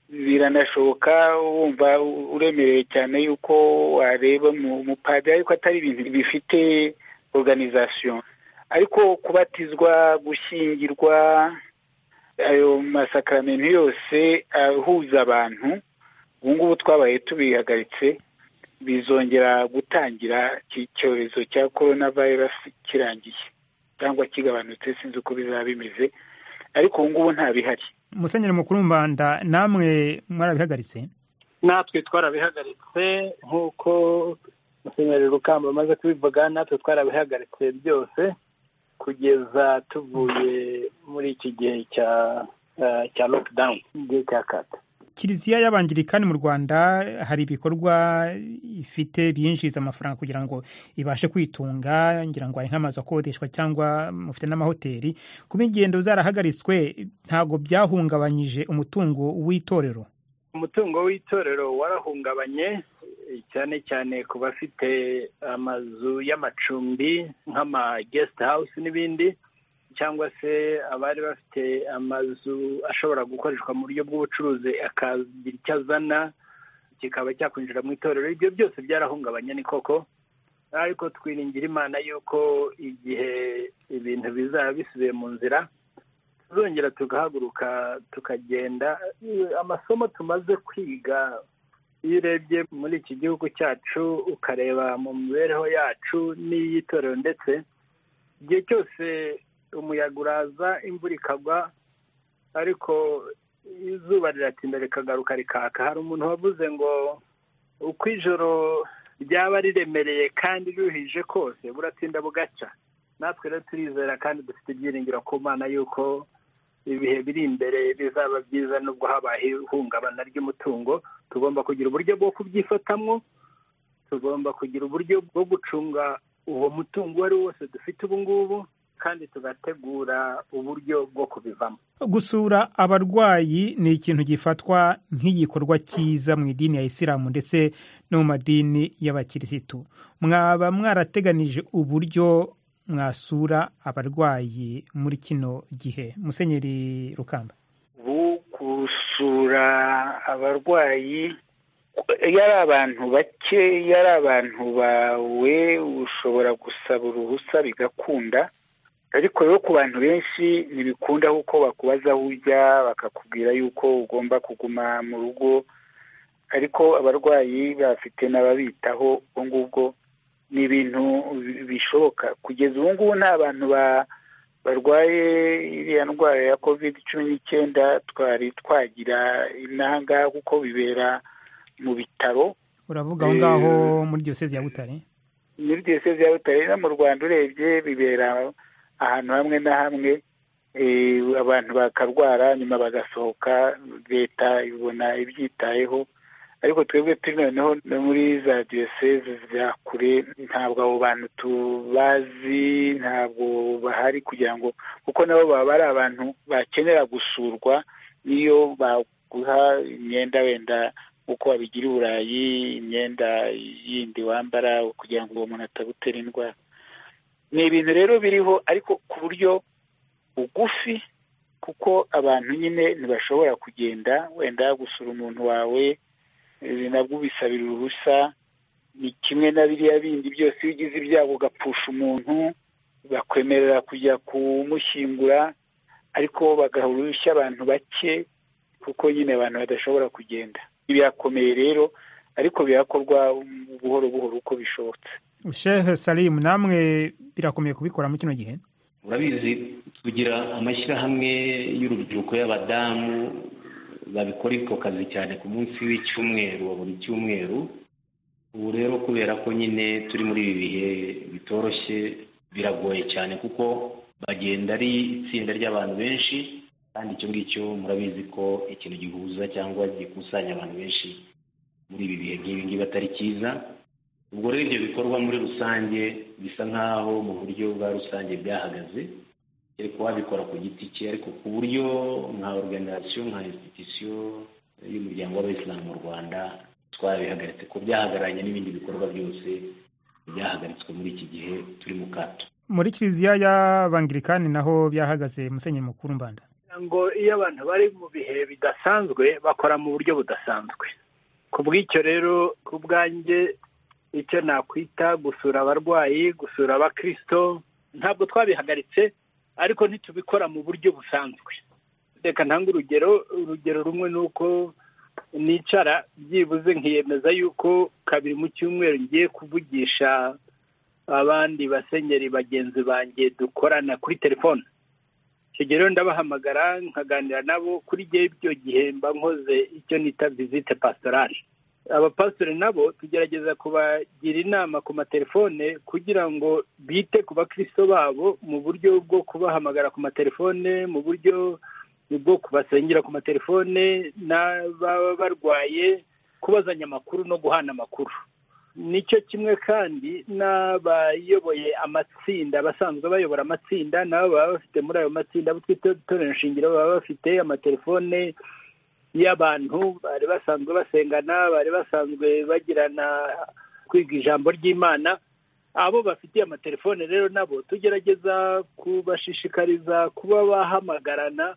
biranashoboka wumva uremerewe cyane yuko wareba mu- umupadiri ariko atari ibintu bifite organization ariko kubatizwa gushyingirwa ayo masakaramentu yose ahuza abantu ubu ngubu twabaye tubihagaritse bizongera gutangira iki cyorezo cya korona virusi kirangiye cyangwa kigabanutse sinzi uko bizaba bimeze ariko ubu ngubu ntabihari musenyeri mukuru mbanda namwe mwarabihagaritse natwe twarabihagaritse nk'uko musenyeri rukamba amaze kubivuga natwe twarabihagaritse byose kugeza tuvuye muri iki gihe cya cya lockdown igihe cya kata kiliziya y'abangirikani mu rwanda hari ibikorwa ifite byinjiza amafaranga kugira ngo ibashe kwitunga ngira ngo hari nk'amazu akodeshwa cyangwa mufite n'amahoteli kuba ingendo zarahagaritswe ntabwo byahungabanyije umutungo w'itorero umutungo w'itorero warahungabanye cyane cyane ku bafite amazu y'amacumbi nk'ama gesite hawusi n'ibindi cyangwa se abari bafite amazu ashobora gukoreshwa mu buryo bw'ubucuruzi akagira icyo azana kikaba cyakwinjira mu itorero ibyo byose byarahungabanye ni koko ariko twiringira imana y'uko igihe ibintu bizaba bisubiye mu nzira tuzongera tugahaguruka tukagenda amasomo tumaze kwiga iyo urebye muri iki gihugu cyacu ukareba mu mibereho yacu n'iy'itorero ndetse igihe cyose umuyaga uraza imvura ikagwa ariko izuba riratinda rikagaruka rikaka hari umuntu wavuze ngo uko ijoro ryaba riremereye kandi ryuhije kose buratinda bugaca natwe rero turizera kandi dufite ibyiringiro ku mana y'uko ibihe biri imbere bizaba byiza nubwo habaye ihungabana ry'umutungo tugomba kugira uburyo bwo kubyifatamwo tugomba kugira uburyo bwo gucunga uwo mutungo uwo ari wo wose dufite ubu ngubu kandi tugategura uburyo bwo kubivamo gusura abarwayi ni ikintu gifatwa nk'igikorwa cyiza mu idini ya isilamu ndetse no mu madini y'abakirisitu mwaba mwarateganije uburyo mwasura abarwayi muri kino gihe musenyeri rukamba ubu gusura abarwayi iyo ari abantu bake iyo ari abantu bawe ushobora gusaba uruhusa bigakunda ariko rero ku bantu benshi ntibikunda kuko bakubaza aho ujya bakakubwira yuko ugomba kuguma mu rugo ariko abarwayi bafite n'ababitaho ubwo ngubwo ni ibintu bishoboka kugeza ubu ngubu nta bantu barwaye iriya ndwara ya kovide cumi n'icyenda twari twagira inanga kuko bibera mu bitaro uravuga aho ngaho muri diyoseze ya butare muri diyoseze ya butare no mu rwanda urebye bibera ahantu hamwe na hamwe abantu bakarwara nyuma bagasohoka leta ibona ibyitayeho ariko twebwe turi noneho no muri za diyoseze za kure ntabwo abo bantu tubazi ntabwo bahari kugira ngo kuko nabo baba ari abantu bakenera gusurwa niyo baguha imyenda wenda uko wabigira i burayi imyenda yindi wambara kugira ngo uwo muntu atagutera indwara ni ibintu rero biriho ariko ku buryo bugufi kuko abantu nyine ntibashobora kugenda wenda gusura umuntu wawe nabwo ubisabira uruhusa ni kimwe na biriya bindi byose iyo ugize ibyago ugapfusha umuntu bakwemerera kujya kumushyingura ariko bagaha uruhushya abantu bake kuko nyine abantu badashobora kugenda birakomeye rero ariko birakorwa buhoro buhoro uko bishobotse shehe salimu namwe birakomeye kubikora muri kino gihe urabizi tugira amashyirahamwe y'urubyiruko y'abadamu babikora ako kazi cyane ku munsi w'icyumweru wa buri cyumweru ubu rero kubera ko nyine turi muri ibi bihe bitoroshye biragoye cyane kuko bagenda ari itsinda ry'abantu benshi kandi icyo ngicyo murabizi ko ikintu gihuza cyangwa gikusanya abantu benshi muri ibi bihe nk'ibi ngibi atari cyiza ubwo rero ibyo bikorwa muri rusange bisa nk'aho mu buryo bwa rusange byahagaze ariko wabikora ku giti cye ariko ku buryo nka oruganizasiyo nka insititisiyo y'umuryango w'abayisilamu mu rwanda twabihagaritse ko byahagararanye n'ibindi bikorwa byose byahagaritswe muri iki gihe turi mu kato muri kiliziya y'abangirikani naho byahagaze musenyeri mukuru mbanda ngo iyo abantu bari mu bihe bidasanzwe bakora mu buryo budasanzwe ku bw'icyo rero ku bwanjye icyo nakwita gusura abarwayi gusura abakirisito ntabwo twabihagaritse ariko ntitubikora mu buryo busanzwe reka ntanga urugero urugero rumwe ni uko nicara byibuze nkiyemeza yuko kabiri mu cyumweru ngiye kuvugisha abandi basenyeri bagenzi banjye dukorana kuri telefone icyo gihe rero ndabahamagara nkaganira nabo kuri ibyo gihe mba nkoze icyo nita visite pasitorali abapasitori nabo tugerageza kubagira inama ku matelefone kugira ngo bite ku bakristo babo mu buryo bwo kubahamagara ku matelefone mu buryo bwo kubasengera ku matelefone n'ababa barwaye kubazanya amakuru no guhana amakuru nicyo kimwe kandi n'abayoboye amatsinda abasanzwe bayobora amatsinda nabo baba bafite muri ayo matsinda abo twita itorero nshingiro baba bafite amatelefone y'abantu bari basanzwe basengana bari basanzwe bagirana kwiga ijambo ry'imana abo bafitiye amatelefone rero nabo tugerageza kubashishikariza kuba bahamagarana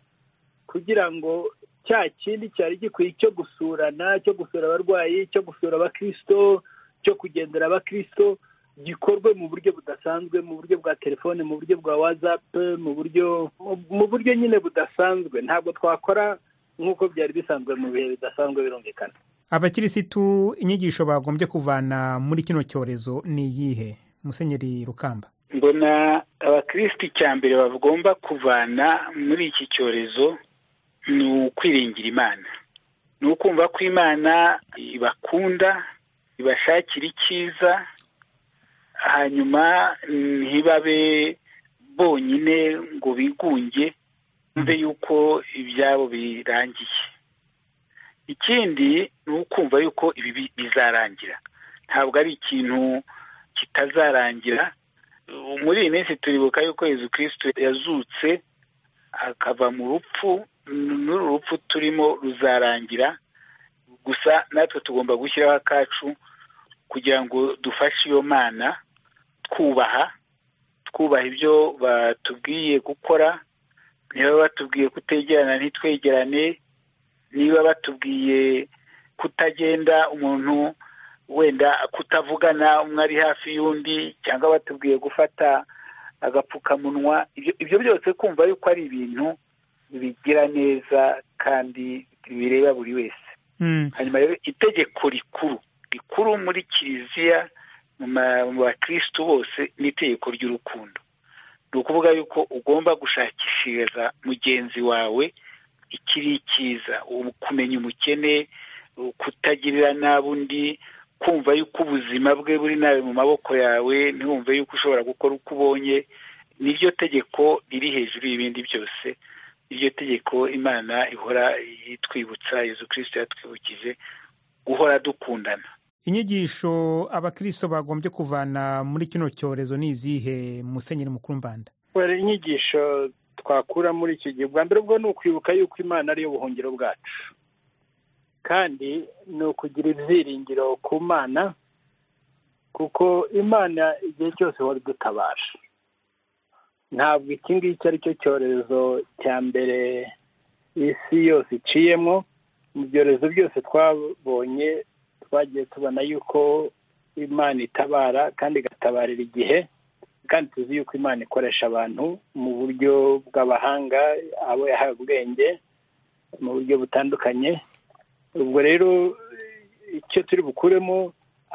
kugira ngo cya kindi cyari gikwiye cyo gusurana cyo gusura abarwayi cyo gusura abakirisito cyo kugendera abakirisito gikorwe mu buryo budasanzwe mu buryo bwa telefone mu buryo bwa watsapu mu buryo mu buryo nyine budasanzwe ntabwo twakora nk'uko byari bisanzwe mu bihe bidasanzwe birumvikana abakirisitu inyigisho bagombye kuvana muri kino cyorezo ni iyihe musenyeri rukamba mbona abakirisitu icya mbere bagomba kuvana muri iki cyorezo ni ukwiringira imana ni ukumva ko imana ibakunda ibashakira icyiza hanyuma ntibabe bonyine ngo bigunge mbe yuko ibyabo birangiye ikindi ni ukumva yuko ibi bizarangira ntabwo ari ikintu kitazarangira muri iyi minsi turibuka yuko yezu kirisitu yazutse akava mu rupfu n'uru rupfu turimo ruzarangira gusa natwe tugomba gushyiraho akacu kugira ngo dufashe iyo mana twubaha twubaha ibyo batubwiye gukora niba batubwiye kutegerana ntitwegerane niba batubwiye kutagenda umuntu wenda kutavugana umwe ari hafi y'undi cyangwa batubwiye gufata agapfukamunwa ibyo byose kumva yuko ari ibintu bigira neza kandi bireba buri wese hanyuma rero itegeko rikuru rikuru muri kiliziya mu bakirisitu bose ni itegeko ry'urukundo ni ukuvuga yuko ugomba gushakishiriza mugenzi wawe ikiri cyiza kumenya umukene kutagirira nabi undi kumva yuko ubuzima bwe buri nabi mu maboko yawe ntiwumve yuko ushobora gukora uko ubonye niryo tegeko riri hejuru y'ibindi byose iryo tegeko imana ihora itwibutsa yezu kirisiti yatwibukije guhora dukundana inyigisho abakristo bagombye kuvana muri kino cyorezo ni izihe musenyeri mukuru mbanda inyigisho twakura muri iki gihe bwa mbere ubwo ni ukwibuka yuko imana ariyo buhungiro bwacu kandi ni ukugira ibyiringiro ku mana kuko imana igihe cyose ihora idutabara ntabwo iki ngiki ari cyo cyorezo cya mbere isi yose iciyemo mu byorezo byose twabonye twagiye tubona yuko imana itabara kandi igatabarira igihe kandi tuzi yuko imana ikoresha abantu mu buryo bw'abahanga abo yahawe ubwenge mu buryo butandukanye ubwo rero icyo turi bukuremo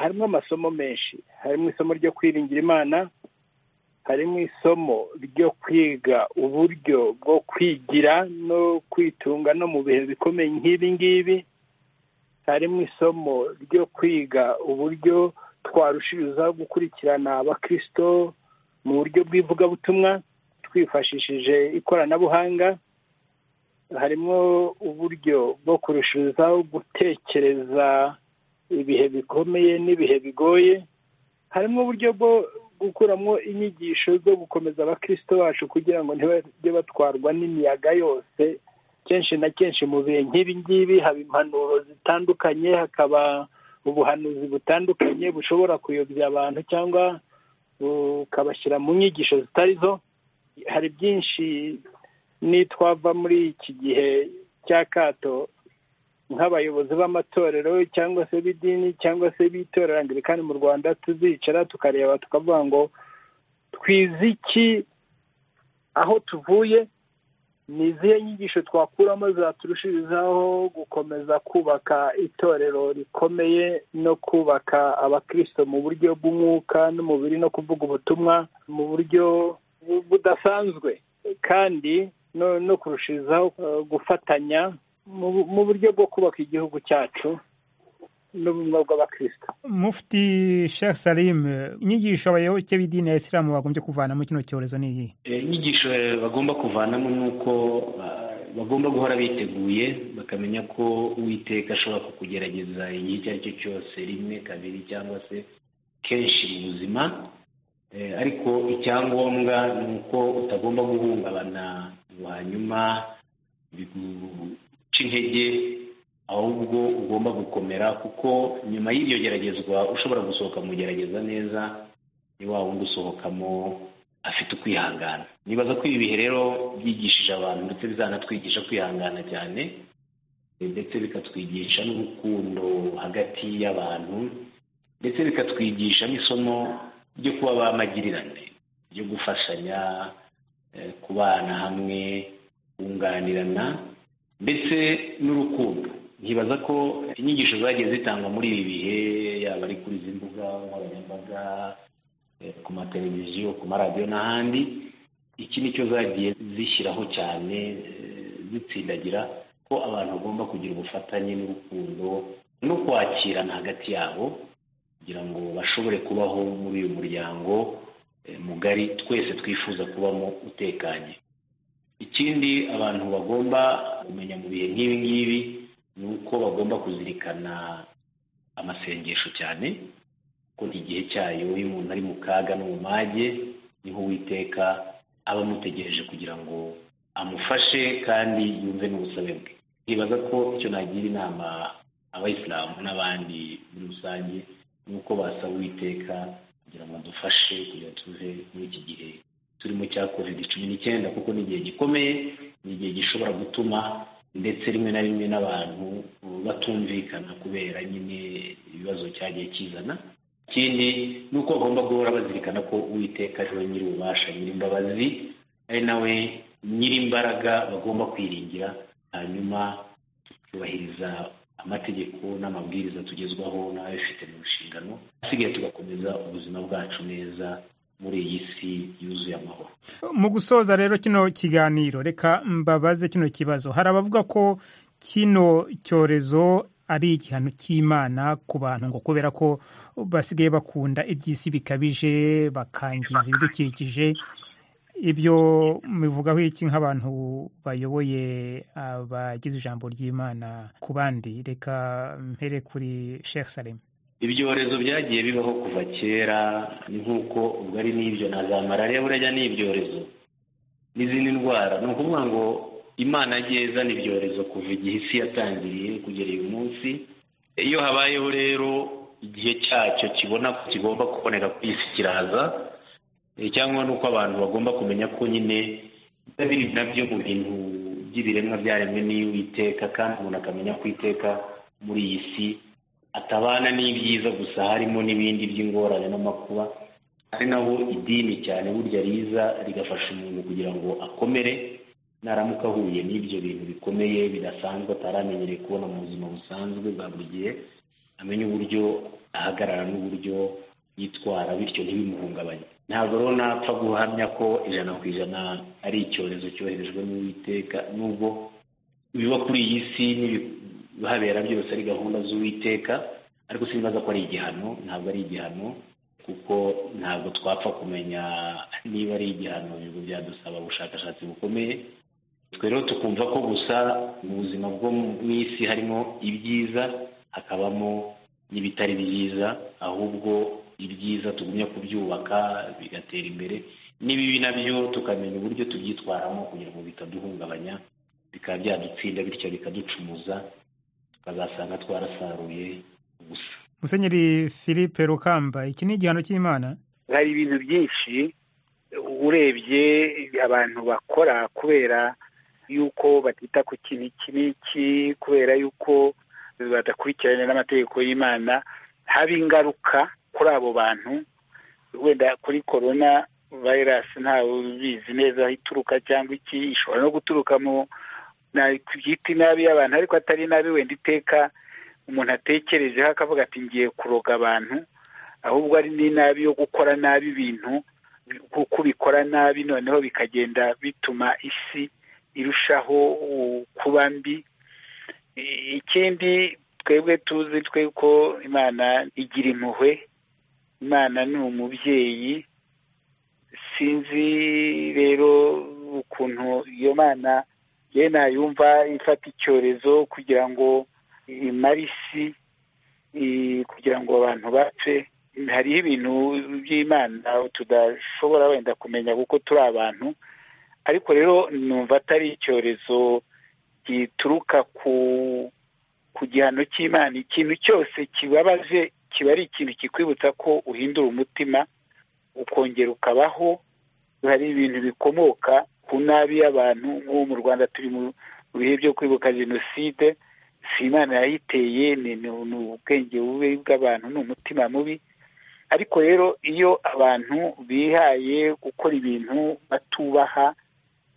harimo amasomo menshi harimo isomo ryo kwiringira imana harimo isomo ryo kwiga uburyo bwo kwigira no kwitunga no mu bihe bikomeye nk'ibi ngibi harimo isomo ryo kwiga uburyo twarushirizaho gukurikirana abakirisito mu buryo bw'ivugabutumwa twifashishije ikoranabuhanga harimo uburyo bwo kurushirizaho gutekereza ibihe bikomeye n'ibihe bigoye harimo uburyo bwo gukuramo inyigisho zo gukomeza abakirisito bacu kugira ngo ntibajye batwarwa n'imiyaga yose kenshi na kenshi mu bihe nk'ibi ngibi haba impanuro zitandukanye hakaba ubuhanuzi butandukanye bushobora kuyobya abantu cyangwa bukabashyira mu nyigisho zitari zo hari byinshi n'itwava muri iki gihe cy'akato nk'abayobozi b'amatorero cyangwa se b'idini cyangwa se b'itorero angirikani mu rwanda tuzicara tukareba tukavuga ngo twize iki aho tuvuye ni izihe nyigisho twakuramo zaturushirizaho gukomeza kubaka itorero rikomeye no kubaka abakristo mu buryo bw'umwuka n'umubiri no kuvuga ubutumwa mu buryo budasanzwe kandi no kurushizaho gufatanya mu buryo bwo kubaka igihugu cyacu n'ubumwe bw'abakristo mufti sheikh salim inyigisho abayoboke b'idini ya isilamu bagombye kuvanamo kino cyorezo ni iyihe inyigisho bagomba kuvanamo ni uko bagomba guhora biteguye bakamenya ko uwiteka ashobora kukugerageza igihe icyo ari cyo cyose rimwe kabiri cyangwa se kenshi mu buzima ariko icyangombwa ni uko utagomba guhungabana hanyuma biguca intege ahubwo ugomba gukomera kuko nyuma y'iryo geragezwa ushobora gusohoka mu gerageza neza ni wa wundi usohokamo afite ukwihangana nibaza ko ibi bihe rero byigishije abantu ndetse bizanatwigisha kwihangana cyane ndetse bikatwigisha n'urukundo hagati y'abantu ndetse bikatwigisha n'isomo ryo kuba bamagirirane ryo gufashanya kubana hamwe kunganirana ndetse n'urukundo nkibaza ko inyigisho zagiye zitangwa muri ibi bihe yaba ari kuri izi mbuga nkoranyambaga ku mateleviziyo ku maradiyo n'ahandi iki nicyo zagiye zishyiraho cyane zitsindagira ko abantu bagomba kugira ubufatanye n'urukundo no kwakirana hagati yabo kugira ngo bashobore kubaho muri uyu muryango mugari twese twifuza kubamo utekanye ikindi abantu bagomba kumenya mu bihe nk'ibi ngibi ni uko bagomba kuzirikana amasengesho cyane ko igihe cyayo iyo umuntu ari mu kaga no mu mage niho uwiteka aba amutegereje kugira ngo amufashe kandi yumve n'ubusabe bwe ntibaza ko icyo nagira inama abayisilamu n'abandi muri rusange ni uko basaba uwiteka kugira ngo adufashe kugira ngo tuve muri iki gihe turimo cya covid cumi n'icyenda kuko ni igihe gikomeye ni igihe gishobora gutuma ndetse rimwe na rimwe n'abantu batumvikana kubera nyine ibibazo cyagiye kizana ikindi ni uko bagomba guhora bazirikana ko uwiteka ariwe nyir'ububasha nyir'imbabazi ari nawe nyir'imbaraga bagomba kwiringira hanyuma tukubahiriza amategeko n'amabwiriza tugezwaho n'ababifite mu nshingano asigaye tugakomeza ubuzima bwacu neza muri iyi si yuzuye amahoro mu gusoza rero kino kiganiro reka mbabaze kino kibazo hari abavuga ko kino cyorezo ari igihano cy'imana ku bantu ngo kubera ko basigaye bakunda iby'isi bikabije bakangiza ibidukikije ibyo bivugaho iki nk'abantu bayoboye abagize ijambo ry'imana ku bandi reka mpere kuri sheikh salem ibyorezo byagiye bibaho kuva kera ni nk'uko ubwo ari n'ibyo na za malariya burya ni ibyorezo n'izindi ndwara ni ukuvuga ngo imana yagiye izana ibyorezo kuva igihe isi yatangiriye kugera uyu munsi iyo habayeho rero igihe cyacyo kibona ko kigomba kuboneka ku isi kiraza cyangwa ni uko abantu bagomba kumenya ko nyine biri nabyo mu bintu by'ibiremwa byaremwe n'iy'uwiteka kandi umuntu akamenya ko iteka muri iyi si atabana n'ibyiza gusa harimo n'ibindi by'ingorane n'amakuba ari naho idini cyane burya riza rigafasha umuntu kugira ngo akomere naramuka ahuye n'ibyo bintu bikomeye bidasanzwe ataramenyereye kubona mu buzima busanzwe bwa buri gihe amenya uburyo ahagarara n'uburyo yitwara bityo ntibimuhungabanye ntabwo rero napfa guhamya ko ijana ku ijana ari icyorezo cyoherejwe n'uwiteka n'ubwo biba kuri iyi si habera byose ari gahunda z'uwiteka ariko sinibaza ko ari igihano ntabwo ari igihano kuko ntabwo twapfa kumenya niba ari igihano ibigo byadusaba ubushakashatsi bukomeye twe rero tukumva ko gusa mu buzima bwo mu isi harimo ibyiza hakabamo n'ibitari byiza ahubwo ibyiza tugumya kubyubaka bigatera imbere n'ibibi nabyo tukamenya uburyo tubyitwaramo kugira ngo bitaduhungabanya bikaba byadutsinda bityo bikaducumuza tukazasanga twarasaruye gusa musenyeri philippe rukamba iki ni igihano cy'imana hari ibintu byinshi urebye abantu bakora kubera yuko batita ku kintu iki n'iki kubera yuko badakurikirana n'amategeko y'imana haba ingaruka kuri abo bantu wenda kuri korona vayirasi ntawe ubizi neza aho ituruka cyangwa iki ishobora no guturuka mu byita inabi y'abantu ariko atari inabi wenda iteka umuntu atekerejeho akavuga ati ngiye kuroga abantu ahubwo ari n'inabi yo gukora nabi ibintu kuko ubikora nabi noneho bikagenda bituma isi irushaho kuba mbi ikindi twebwe tuzi twe ko imana igira impuhwe imana ni umubyeyi sinzi rero ukuntu iyo mana ye nayumva ifata icyorezo kugira ngo imare isi kugira ngo abantu bapfe hariho ibintu by'imana tudashobora wenda kumenya kuko turi abantu ariko rero numva atari icyorezo gituruka ku ku gihano cy'imana ikintu cyose kibabaje kiba ari ikintu kikwibutsa ko uhindura umutima ukongera ukabaho hari ibintu bikomoka ku nabi y'abantu nk'ubu mu rwanda turi mu bihe byo kwibuka jenoside si imana yayiteye ni ubwenge bubi bw'abantu ni umutima mubi ariko rero iyo abantu bihaye gukora ibintu batubaha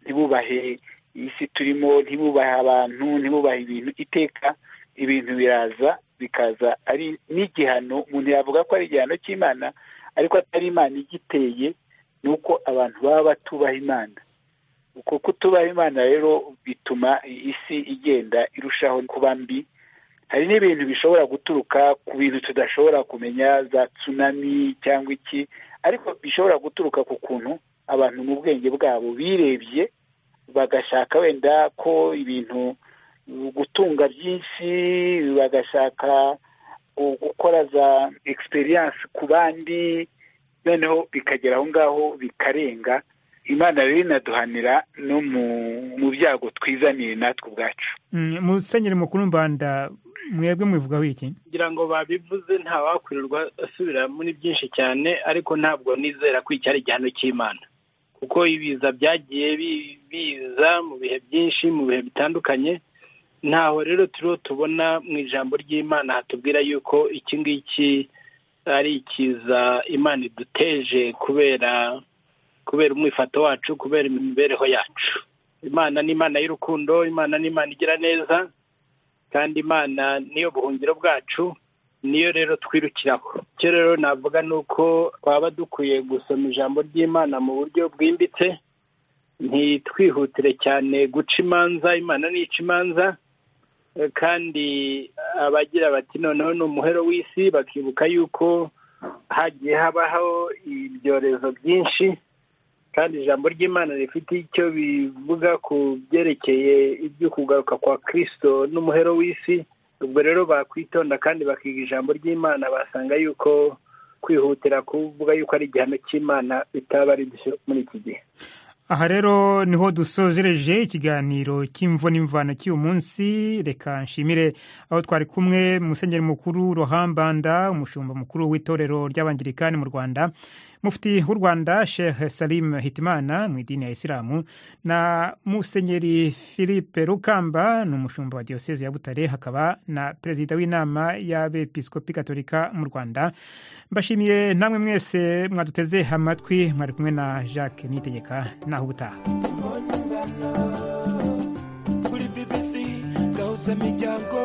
ntibubahe isi turimo ntibubahe abantu ntibubahe ibintu iteka ibintu biraza bikaza ari n'igihano umuntu yavuga ko ari igihano cy'imana ariko atari imana igiteye ni uko abantu baba batubaha imana uko kutubaha imana rero bituma isi igenda irushaho kuba mbi hari n'ibintu bishobora guturuka ku bintu tudashobora kumenya za tsunami cyangwa iki ariko bishobora guturuka ku kuntu abantu mu bwenge bwabo birebye bagashaka wenda ko ibintu gutunga byinshi bagashaka gukora za egisperiyanse ku bandi noneho bikagera aho ngaho bikarenga imana rero inaduhanira no mu byago twizaniye natwe ubwacu musenyeri mukuru mbanda mwebwe mwivugaho iki kugira ngo babivuze ntawakwirirwa asubira muri byinshi cyane ariko ntabwo nizera ko iki ari igihano cy'imana kuko ibiza byagiye biza mu bihe byinshi mu bihe bitandukanye ntaho rero turiho tubona mu ijambo ry'imana hatubwira yuko iki ngiki ari ikiza imana iduteje kubera kubera umwifato wacu kubera imibereho yacu imana ni imana y'urukundo imana ni imana igira neza kandi imana niyo buhungiro bwacu niyo rero twirukiraho icyo rero navuga ni uko twaba dukwiye gusoma ijambo ry'imana mu buryo bwimbitse ntitwihutire cyane guca imanza imana nica imanza kandi abagira bati noneho ni umuhero w'isi bakibuka yuko hagiye habaho ibyorezo byinshi kandi ijambo ry'imana rifite icyo bivuga ku byerekeye ibyo kugaruka kwa kirisito n'umuhero w'isi ubwo rero bakwitonda kandi bakiga ijambo ry'imana basanga yuko kwihutira kuvuga yuko ari igihano cy'imana bitaba ari byo muri iki gihe aha rero niho dusozereje ikiganiro cy'imvo n'imvano cy'uyu munsi reka nshimire aho twari kumwe musenyeri mukuru rohambanda umushumba mukuru w'itorero ry'abangirikani mu rwanda mufti w'u rwanda sheikh salim hitimana mu idini ya isilamu na musenyeri philippe rukamba ni umushumba wa diyoseze ya butare hakaba na perezida w'inama y'abepiskopi katolika mu rwanda mbashimiye namwe mwese mwaduteze amatwi mwari kumwe na jacques nitegeka naho ubutaha kuri bbc gahuza imiryango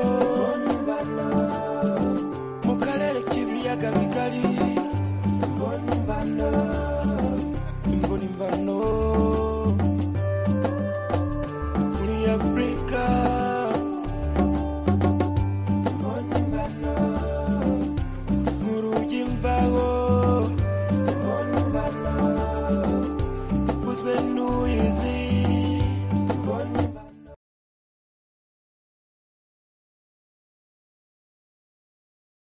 mu karere k'ibiyaga bigari imbona imvano muri afurika